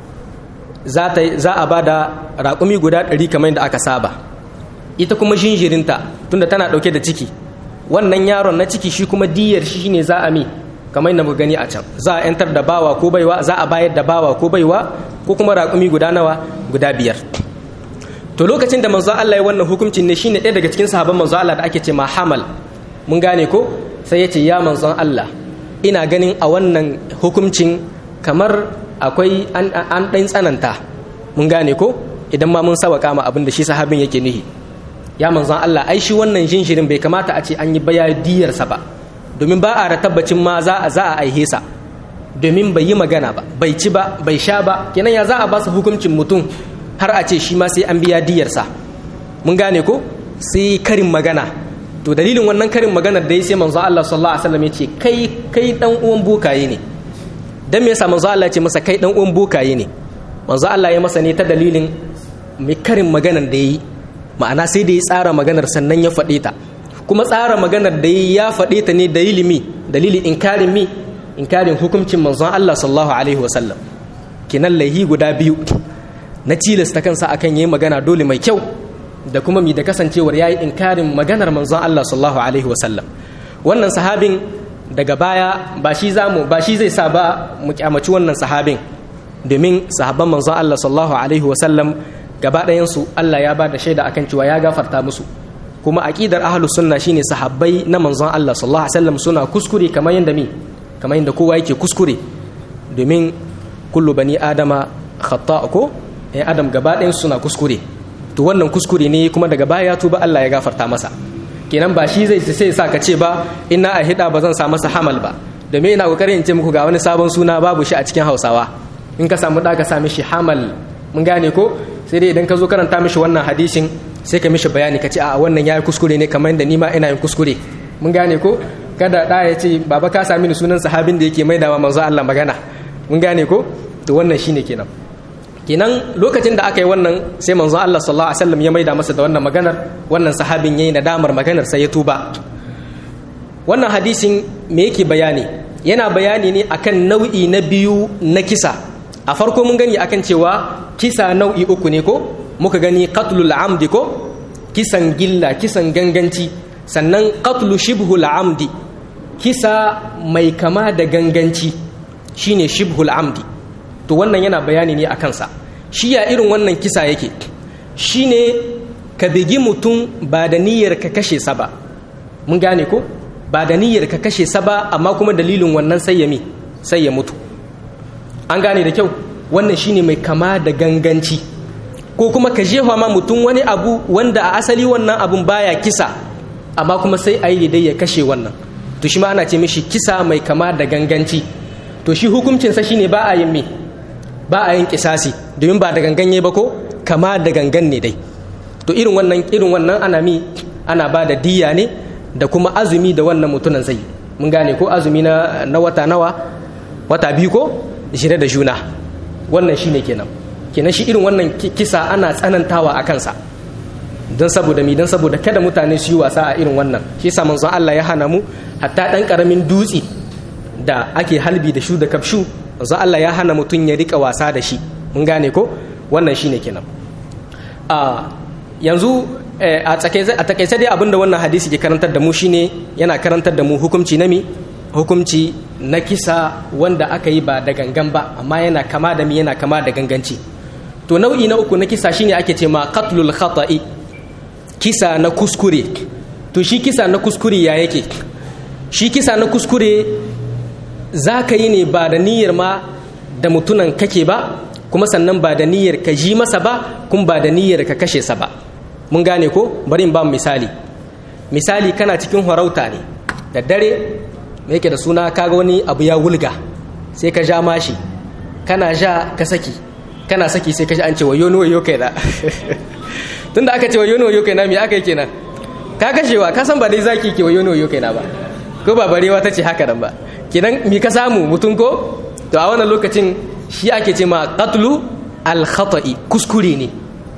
za ta za a bada raƙumi guda ɗari kamar yadda aka saba ita kuma jinjirinta tunda tana ɗauke da ciki wannan yaron na ciki shi kuma diyar shi ne za a mi kamar yadda muka gani a can za a yantar da bawa ko baiwa za a bayar da bawa ko baiwa ko kuma raƙumi guda nawa guda biyar to lokacin da manzo Allah ya wannan hukuncin ne shine ɗaya daga cikin sahabban manzo Allah da ake ce ma hamal mun gane ko sai ya ce ya manzon Allah ina ganin a wannan hukuncin kamar akwai an ɗan tsananta mun gane ko idan ma mun sawaka ma abin da shi sahabin yake nihi ya manzon Allah ai shi wannan jinshirin bai kamata a ce an yi baya diyarsa ba domin ba a da tabbacin ma za a za a aihe sa domin bai yi magana ba bai ci ba bai sha ba kenan ya za a ba su hukuncin mutum har a ce shi ma sai an biya diyarsa mun gane ko sai karin magana to dalilin wannan karin maganar da ya sai manzo Allah sallallahu alaihi wasallam ya ce kai kai dan uwan bokaye ne dan me yasa manzo Allah ya ce masa kai dan uwan bokaye ne manzo Allah ya masa ne ta dalilin mai karin maganar da yayi ma'ana sai da ya tsara maganar sannan ya faɗe ta kuma tsara maganar da ya faɗe ta ne da ilimi dalili inkarin mi inkarin hukuncin manzon Allah sallallahu alaihi wasallam kinan laihi guda biyu na tilasta kansa akan yayi magana dole mai kyau da kuma mi da kasancewar yayi inkarin maganar manzon Allah sallallahu alaihi wasallam wannan sahabin daga baya ba shi zamu ba shi zai sa ba mu kyamaci wannan sahabin domin sahabban manzon Allah sallallahu alaihi wasallam gaba ɗayan su Allah ya ba da shaida akan cewa ya gafarta musu kuma aqidar ahlus sunna shine sahabbai na manzon Allah sallallahu alaihi wasallam suna kuskure kamar yanda mi kamar yanda kowa yake kuskure domin kullu bani adama khata ko ɗan adam gaba ɗayan suna kuskure to wannan kuskure ne kuma daga baya ya tuba Allah ya gafarta masa kenan ba shi zai sai sa ka ce ba ina a hida ba zan sa masa hamal ba domin ina kokarin in ce muku ga wani sabon suna babu shi a cikin Hausawa in ka samu da ka sa mishi hamal mun gane ko sai dai idan ka zo karanta mishi wannan hadisin sai ka mishi bayani ka ce a wannan yayi kuskure ne kamar da ni ma ina yin kuskure mun gane ko kada da ya ce baba ka sami ni sunan sahabin da yake maidawa manzo Allah magana mun gane ko to wannan shine kenan kenan lokacin da aka yi wannan sai manzo Allah sallallahu alaihi wasallam ya maida masa da wannan maganar wannan sahabin yayi nadamar maganar sai ya tuba wannan hadisin me yake bayani yana bayani ne akan nau'i na biyu na kisa a farko mun gani akan cewa kisa nau'i uku ne ko muka gani qatlul amdi ko kisan gilla kisan ganganci sannan qatlu shibhul amdi kisa mai kama da ganganci shine shibhul amdi to wannan yana bayani ne a kansa shi ya irin wannan kisa yake shine ka bigi mutum ba da niyyar ka kashe sa ba mun gane ko ba da niyyar ka kashe sa ba amma kuma dalilin wannan sai ya mi sai ya mutu an gane da kyau wannan shine mai kama da ganganci ko kuma ka jefa ma mutum wani abu wanda a asali wannan abun baya kisa amma kuma sai a yi dai ya kashe wannan to shi ma ana ce mishi kisa mai kama da ganganci to shi hukuncinsa shine ba a yin me ba a yin kisasi domin ba da ganganye ba ko kama da gangan ne dai to irin wannan irin wannan ana mi ana ba da diya ne da kuma azumi da wannan mutunan zai mun gane ko azumi na, na wata nawa wata biyu ko shirye da juna wannan shine kenan kenan shi irin wannan kisa ana tsanantawa a kansa don saboda mi don saboda kada mutane su yi wasa a irin wannan shi yasa manzon Allah ya hana mu hatta dan karamin dutse da ake halbi da shu da kafshu manzon Allah ya hana mutum ya rika wasa da shi mun gane ko wannan shine kenan a yanzu a takaice dai abinda wannan hadisi ke karantar da mu shine yana karantar da mu hukunci na mi hukunci na kisa wanda aka yi ba da gangan ba amma yana kama da mi yana kama da ganganci to nau'i na uku na kisa shine ake ce ma qatlul khata'i kisa na kuskure to shi kisa na kuskure ya yake shi kisa na kuskure za ka yi ne ba da niyyar ma da mutunan kake ba kuma sannan ba da niyyar ka ji masa ba kuma ba da niyyar ka kashe sa ba mun gane ko bari in ba misali misali kana cikin harauta ne da dare me yake da suna kaga wani abu ya wulga sai ka ja mashi kana ja ka saki kana saki sai ka ji an ce wayo wayo kai da tunda aka ce wayo wayo kai na me aka yi kenan ka kashewa ka san ba dai zaki ke wayo wayo kai na ba ko ba barewa ta ce haka nan ba kenan mi ka samu mutum ko to a wannan lokacin shi ake ce ma qatlu al khata'i kuskure ne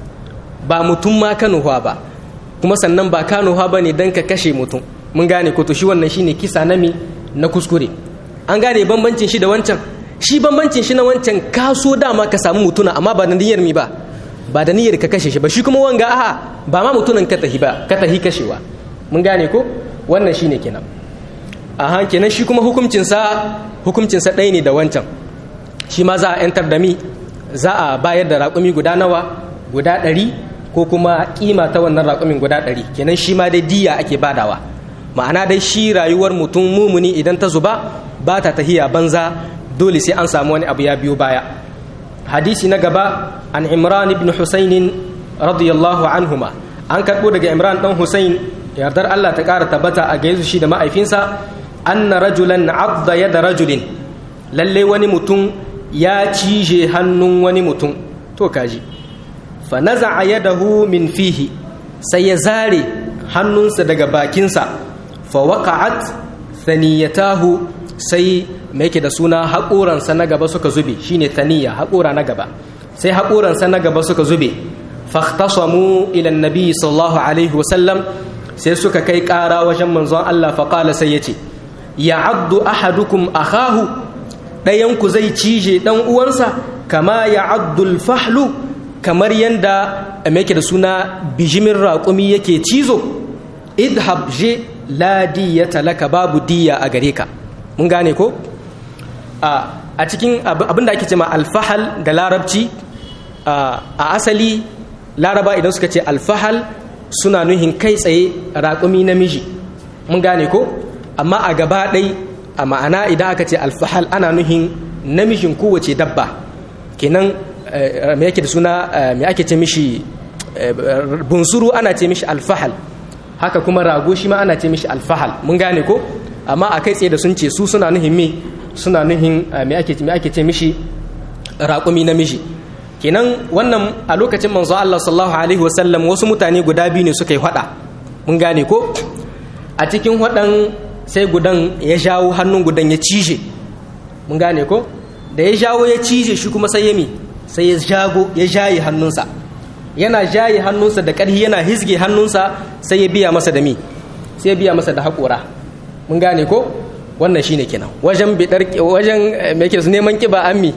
ba mutum ma kanuwa ba kuma sannan ba kanuwa ba ne don ka kashe mutum mun gane ko to shi wannan shine kisa na mi na kuskure an gane bambancin shi da wancan shi bambancin shi na wancan ka so dama ka samu mutuna amma ba da niyyar mi ba ba da niyyar ka kashe shi ba shi kuma wanga aha ba ma mutunan ka tahi ba ka tahi kashewa mun gane ko wannan shine kenan aha kenan shi kuma hukuncin sa hukuncin sa ɗaya ne da wancan shi ma za a yantar da mi za a bayar da raƙumi guda nawa guda ɗari ko kuma kima ta wannan raƙumin guda ɗari kenan shi ma dai diya ake badawa ma'ana dai shi rayuwar mutum mumuni idan ta zuba ba ta tahiya banza dole sai an samu wani abu ya biyo baya hadisi na gaba an imran ibn husainin radiyallahu anhuma an karɓo daga imran ɗan husain yardar allah ta ƙara tabbata a gaisu shi da ma'aifinsa anna rajulan abda yada rajulin lalle wani mutum ya cije hannun wani mutum to kaji fa naza'a yadahu min fihi sai ya zare hannunsa daga bakinsa fa waqa'at thaniyatahu sai mai yake da suna haƙoransa na gaba suka zube shine thaniya haƙora na gaba sai haƙoransa na gaba suka zube fahtasamu ila annabi sallallahu alaihi wasallam sai suka kai ƙara wajen manzon Allah fa qala sai yace ya'addu ahadukum akahu ɗayanku zai cije ɗan uwansa kama ya'addu al-fahlu kamar yanda yake da suna bijimin raƙumi yake cizo idhab je la diyata laka babu diya a gare ka mun gane ko a cikin abin da ake ce ma alfahal da larabci a asali laraba idan suka ce alfahal suna nuhin kai tsaye raƙumi namiji mun gane ko amma a gaba ɗai a ma'ana idan aka ce alfahal ana nuhin namijin kowace dabba kenan me yake da suna me ake ce mishi bunsuru ana ce mishi alfahal haka kuma rago shi ma ana ce mishi alfahal mun gane ko amma a kai tsaye da sun ce su suna nuhin me suna nuhin me ake ce mishi raƙumi namiji kenan wannan a lokacin manzo Allah sallallahu alaihi wasallam wasu mutane guda biyu ne suka yi hada mun gane ko a cikin hadan sai gudan ya jawo hannun gudan ya cije mun gane ko da ya jawo ya cije shi kuma sai ya mi sai ya jago ya jaye hannunsa yana jaye hannunsa da ƙarfi yana hizge hannunsa sai ya biya masa da mi sai ya biya masa da haƙora mun gane ko wannan shine kenan wajen bidar wajen me yake neman kiba an mi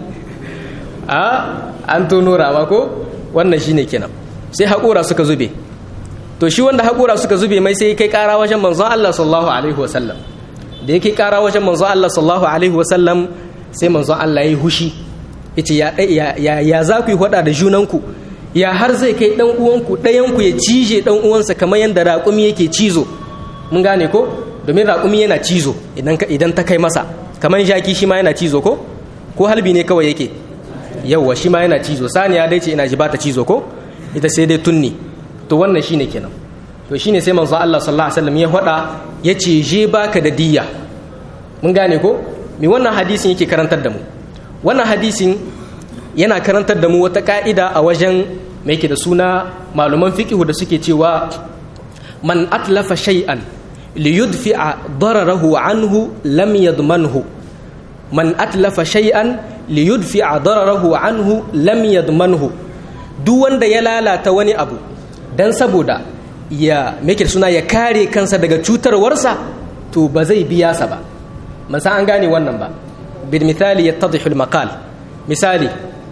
a an tono rama ko wannan shine kenan sai haƙora suka zube to shi wanda haƙora suka zube mai sai kai ƙara wajen manzon Allah sallallahu alaihi wasallam da yake ƙara wajen manzon Allah sallallahu alaihi wasallam sai manzon Allah ya yi hushi yace ya ya ya za ku yi hada da junanku ya har zai kai dan uwanku ɗayanku ya cije dan uwansa kamar yadda raƙumi yake cizo mun gane ko domin raƙumi yana cizo idan idan ta kai masa kamar jaki shi ma yana cizo ko ko halbi ne kawai yake yauwa shi ma yana cizo saniya dai ce ina ji bata cizo ko ita sai dai tunni to wannan shine kenan to shine sai manzo Allah sallallahu alaihi wasallam ya hada yace je baka da diyya mun gane ko me wannan hadisin yake karantar da mu wannan hadisin yana karantar da mu wata ka'ida a wajen mai yake da suna malaman fiqhu da suke cewa man atlafa shay'an liyudfi'a dararahu anhu lam yadmanhu man atlafa shay'an liyudfi'a dararahu anhu lam yadmanhu duk wanda ya lalata wani abu dan saboda ya make suna ya kare kansa daga cutarwarsa to ba zai biya sa ba man san an gane wannan ba bil misali yattadhihu al maqal misali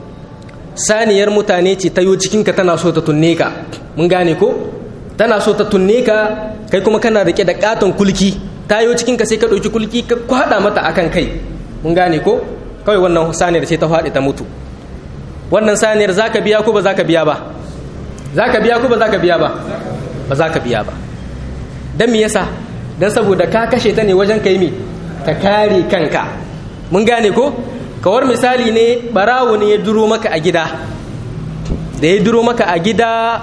saniyar mutane ce ta yo cikin ka tana so ta tunne ka mun gane ko tana so ta tunne ka kai kuma kana rike da katon kulki ta yo cikin ka sai ka dauki kulki ka kwada mata akan kai mun gane ko kawai wannan saniyar sai ta faɗi ta mutu wannan saniyar za ka biya ko ba za ka biya ba za ka biya ko ba za ka biya ba ba za ka biya ba don me yasa don saboda ka kashe ta ne wajen kai mi ka kare kanka mun gane ko kawar misali ne barawo ne ya duro maka a gida da ya duro maka a gida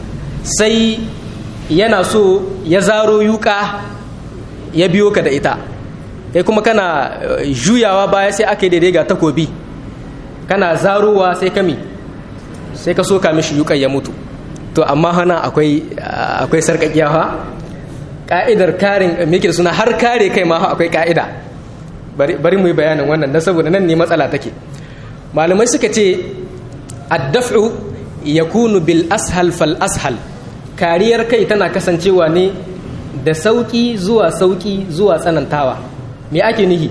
sai yana so ya zaro yuka ya biyo ka da ita kai kuma kana juyawa baya sai aka yi daidai ga takobi kana zarowa sai kami sai ka soka mishi yukan ya mutu to amma hana akwai akwai sarkakiya ha ka'idar karin meke suna har kare kai ma akwai ka'ida bari mu yi bayanin wannan dan saboda nan ne matsala take malamai suka ce addaf'u yakunu bil ashal fal ashal kariyar kai tana kasancewa ne da sauki zuwa sauki zuwa tsanantawa me ake nihi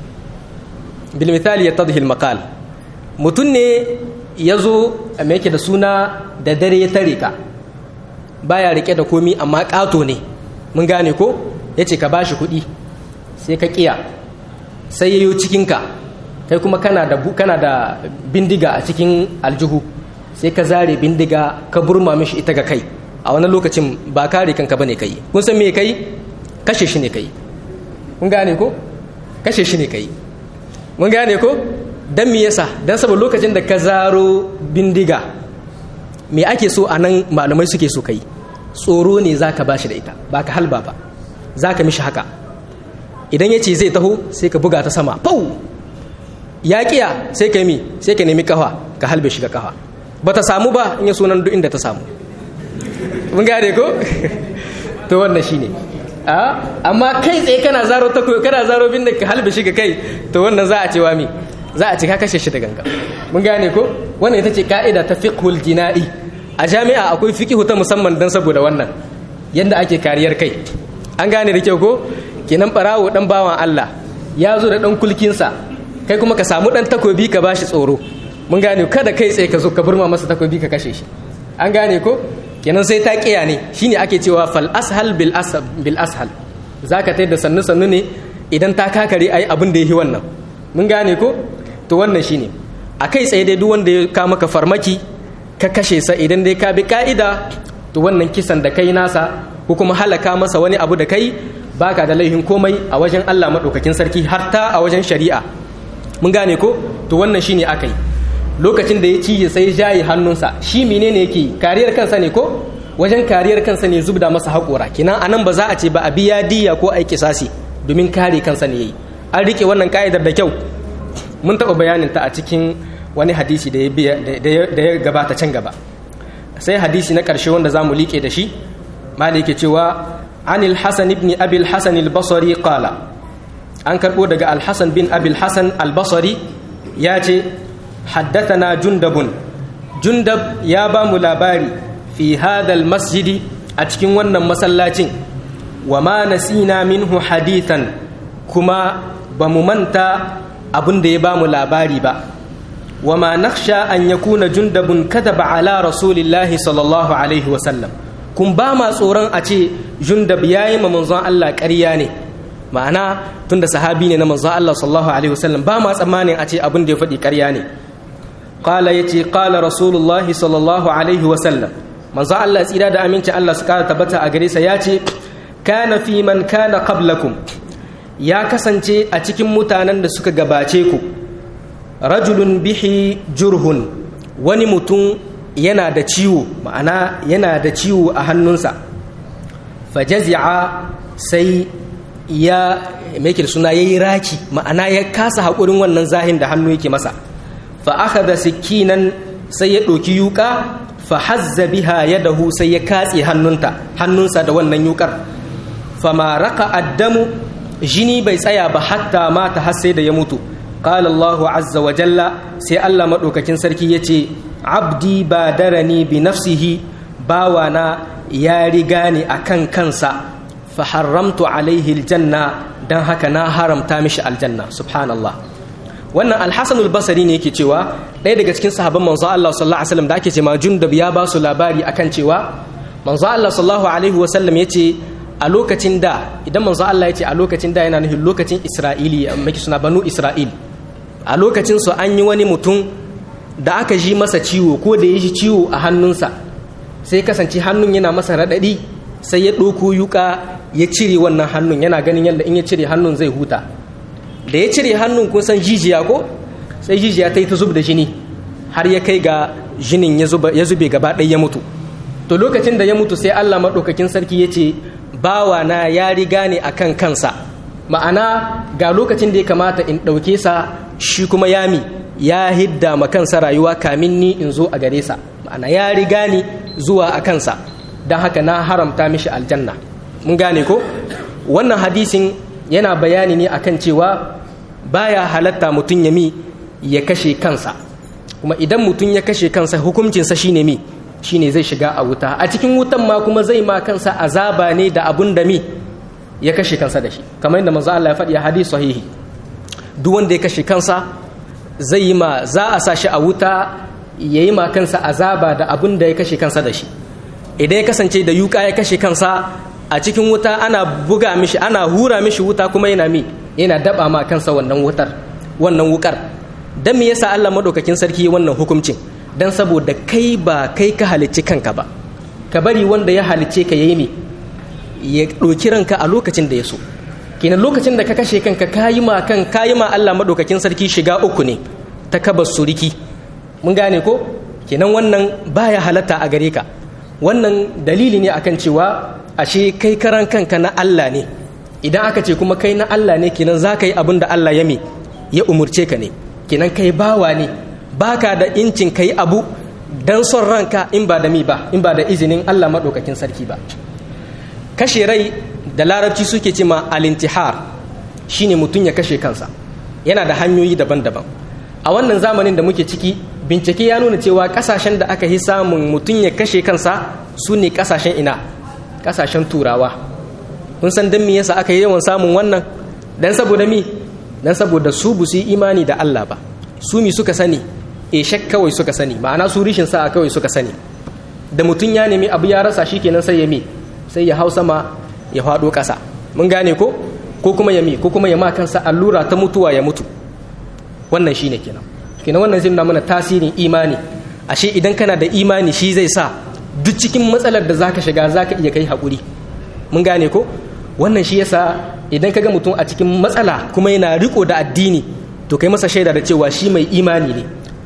bil misali yattadhi al maqal mutun ne yazo me yake da suna da dare ya tare ka baya rike da komi amma kato ne mun gane ko yace ka bashi kuɗi sai ka kiya sai yayo cikin ka kai kuma kana da kana da bindiga a cikin aljihu sai ka zare bindiga ka burma mishi ita ga kai a wani lokacin ba kare kanka bane kai kun san me kai kashe shi ne kai kun gane ko kashe shi ne kai mun gane ko dan me yasa dan saboda lokacin da ka zaro bindiga me ake so a nan malamai suke so kai tsoro ne zaka bashi da ita ba ka halba ba zaka mishi haka idan ya ce zai taho sai ka buga ta sama pau ya kiya sai ka mi sai ka nemi kafa ka halbe shi ga kafa ba ta samu ba in ya sunan duk inda ta samu mun gane ko to wannan shine a amma kai tsaye kana zaro ta kana zaro bin da ka halbe shi ga kai to wannan za a ce wa mi za a ce ka kashe shi da ganga mun gane ko wannan ita ce ka'ida ta fiqhul jina'i a jami'a akwai fiqhu ta musamman dan saboda wannan yanda ake kariyar kai an gane da kyau ko kenan barawo dan bawan Allah ya zo da dan kulkinsa kai kuma ka samu dan takobi ka bashi tsoro mun gane kada kai tsaye ka zo ka burma masa takobi ka kashe shi an gane ko kenan sai ta kiya ne shine ake cewa fal ashal bil ashal bil ashal zaka tai da sannu sannu ne idan ta kakare ai abin da yake wannan mun gane ko to wannan shine a kai tsaye dai duk wanda ya ka maka farmaki ka kashe sa idan dai ka bi ka'ida to wannan kisan da kai nasa ko kuma halaka masa wani abu da kai baka da laihin komai a wajen Allah madaukakin sarki har ta a wajen shari'a mun gane ko to wannan shine akai lokacin da ya cije sai jaye hannunsa shi menene yake kariyar kansa ne ko wajen kariyar kansa ne zubda masa haƙora kinan anan ba za a ce ba a biya diya ko a kisasi domin kare kansa ne yayi an rike wannan ka'idar da kyau mun taɓa bayanin ta a cikin wani hadisi da ya gabata can gaba sai hadisi na ƙarshe wanda za mu liƙe da shi mali yake cewa anil hasan ibn abil hasan al-basri qala an karɓo daga al-hasan bin abil hasan al-basri ya ce haddathana jundabun jundab ya ba mu labari fi hadal masjidi a cikin wannan masallacin wa ma nasina minhu hadithan kuma ba mu manta abin da ya ba mu labari ba wa ma nakhsha an yakuna jundabun kadaba ala rasulillahi sallallahu alaihi wa sallam kun ba ma tsoron a ce jundab yayi ma manzon Allah ƙarya ne ma'ana tunda sahabi ne na manzon Allah sallallahu alaihi wa sallam ba ma tsammanin a ce abin da ya faɗi ƙarya ne qala yace qala rasulullahi sallallahu alaihi wa sallam manzon Allah tsira da aminci Allah su kara tabbata a gare sa yace kana fi man kana qablakum ya kasance a cikin mutanen da suka gabace ku rajulun bihi jurhun wani mutum yana da ciwo ma'ana yana da ciwo a hannunsa fajazi'a sai ya make suna yayi raki ma'ana ya kasa haƙurin wannan zahin da hannu yake masa fa akhadha sikinan sai ya ɗauki yuka fa hazza biha yadahu sai ya katse hannunta hannunsa da wannan yukar fama raka addamu jini bai tsaya ba hatta mata har sai da ya mutu qala Allah azza wa jalla sai Allah madaukakin sarki yace abdi badarani bi nafsihi bawana ya riga ni akan kansa fa haramtu alaihi aljanna dan haka na haramta mishi aljanna subhanallah wannan alhassan albasari ne yake cewa ɗaya daga cikin sahabban manzo Allah sallallahu alaihi wasallam da ake cewa jundub ya ba su labari akan cewa manzo Allah sallallahu alaihi wasallam yace a lokacin da idan manzo Allah yace a lokacin da yana nufin lokacin Isra'ili maki suna banu Isra'il a lokacin su an yi wani mutum da aka ji masa ciwo ko da ya ji ciwo a hannunsa sai kasance hannun yana masa raɗaɗi sai ya ɗauko yuka ya cire wannan hannun yana ganin yadda in ya cire hannun zai huta da ya cire hannun kun san jijiya ko sai jijiya ta yi ta zub da jini har ya kai ga jinin ya zube gaba ɗaya ya mutu to lokacin da ya mutu sai allah maɗaukakin sarki ya ce bawa na ya riga ne a kan kansa ma'ana ga lokacin da ya kamata in ɗauke sa shi kuma yami ya hidda ma kansa rayuwa kamin ni in zo a gare sa ma'ana ya riga ni zuwa a kansa don haka na haramta mishi aljanna mun gane ko wannan hadisin yana bayani ne akan cewa baya halatta mutum ya mi ya kashe kansa kuma idan mutum ya kashe kansa hukuncinsa shine mi shine zai shiga a wuta a cikin wutan ma kuma zai ma kansa azaba ne da abun da mi ya kashe kansa da shi kamar yadda manzo Allah ya faɗi a hadisi sahihi duk wanda ya kashe kansa zai yi ma za a sa shi a wuta ya yi ma kansa azaba da abun da ya kashe kansa da shi idan ya kasance da yuka ya kashe kansa a cikin wuta ana buga mishi ana hura mishi wuta kuma yana mi yana daba ma kansa wannan wutar wannan wukar dan me yasa Allah madaukakin sarki wannan hukuncin dan saboda kai ba kai ka halicci kanka ba ka bari wanda ya halicce ka yayi me ya ɗauki ranka a lokacin da ya so kenan lokacin da ka kashe kanka kayi ma kan kayi ma Allah madaukakin sarki shiga uku ne ta kabas suriki mun gane ko kenan wannan baya halatta a gare ka wannan dalili ne akan cewa ashe kai karan kanka na Allah ne idan aka ce kuma kai na Allah ne kenan za ka yi abin da Allah ya me ya umurce ka ne kenan kai bawa ne baka da incin kai abu dan son ranka in ba da mi ba in ba da izinin Allah maɗaukakin sarki ba kashe rai da larabci suke ce ma alintihar shine mutum ya kashe kansa yana da hanyoyi daban-daban a wannan zamanin da muke ciki bincike ya nuna cewa kasashen da aka yi samun mutum ya kashe kansa su ne kasashen ina kasashen turawa kun san don me yasa aka yi yawan samun wannan dan saboda mi dan saboda su bu su yi imani da Allah ba su mi suka sani e shak kawai suka sani ma'ana su rishin sa'a kawai suka sani da mutum ya nemi abu ya rasa shi kenan sai ya mi sai ya hau sama ya faɗo ƙasa mun gane ko ko kuma ya mi ko kuma ya ma kansa allura ta mutuwa ya mutu wannan shine kenan kenan wannan zai nuna mana tasirin imani ashe idan kana da imani shi zai sa duk cikin matsalar da zaka shiga zaka iya kai haƙuri mun gane ko wannan shi yasa idan ka ga mutum a cikin matsala kuma yana riko da addini to kai masa shaida da cewa shi mai imani ne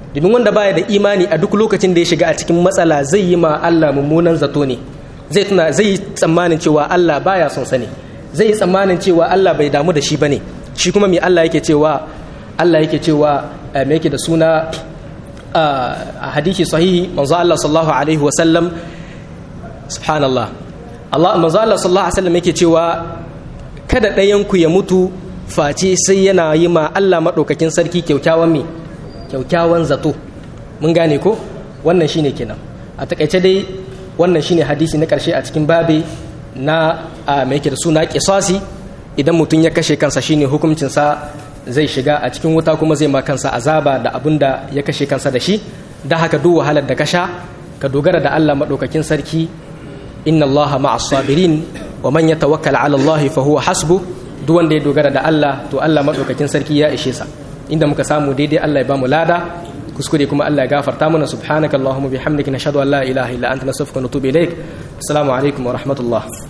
domin wanda baya da imani a duk lokacin da ya shiga a cikin matsala zai yi ma Allah mummunan zato ne zai tuna zai yi tsammanin cewa Allah baya son sa ne zai yi tsammanin cewa Allah bai damu da shi bane shi kuma me Allah yake cewa Allah yake cewa me yake da suna a hadisi sahihi manzo Allah sallallahu alaihi wa sallam subhanallah Allah manzo Allah sallallahu alaihi wa sallam yake cewa kada ɗayan ku ya mutu face sai yana yi ma Allah madaukakin sarki kyaukyawan me kyaukyawan zato mun gane ko wannan shine kenan a takaice dai wannan shine hadisi na karshe a cikin babe na mai yake da suna kisasi idan mutum ya kashe kansa shine hukuncinsa zai shiga a cikin wuta kuma zai ma kansa azaba da abin da ya kashe kansa da shi da haka duk wahalar da ka sha ka dogara da Allah maɗaukakin sarki inna Allah ma'as sabirin wa man yatawakkal 'ala Allah fa huwa hasbu duk wanda ya dogara da Allah to Allah maɗaukakin sarki ya ishe sa inda muka samu daidai Allah ya bamu lada kuskure kuma Allah ya gafarta mana subhanaka allahumma bihamdika nashhadu an la ilaha illa anta nastaghfiruka wa natubu ilaik assalamu alaikum wa rahmatullah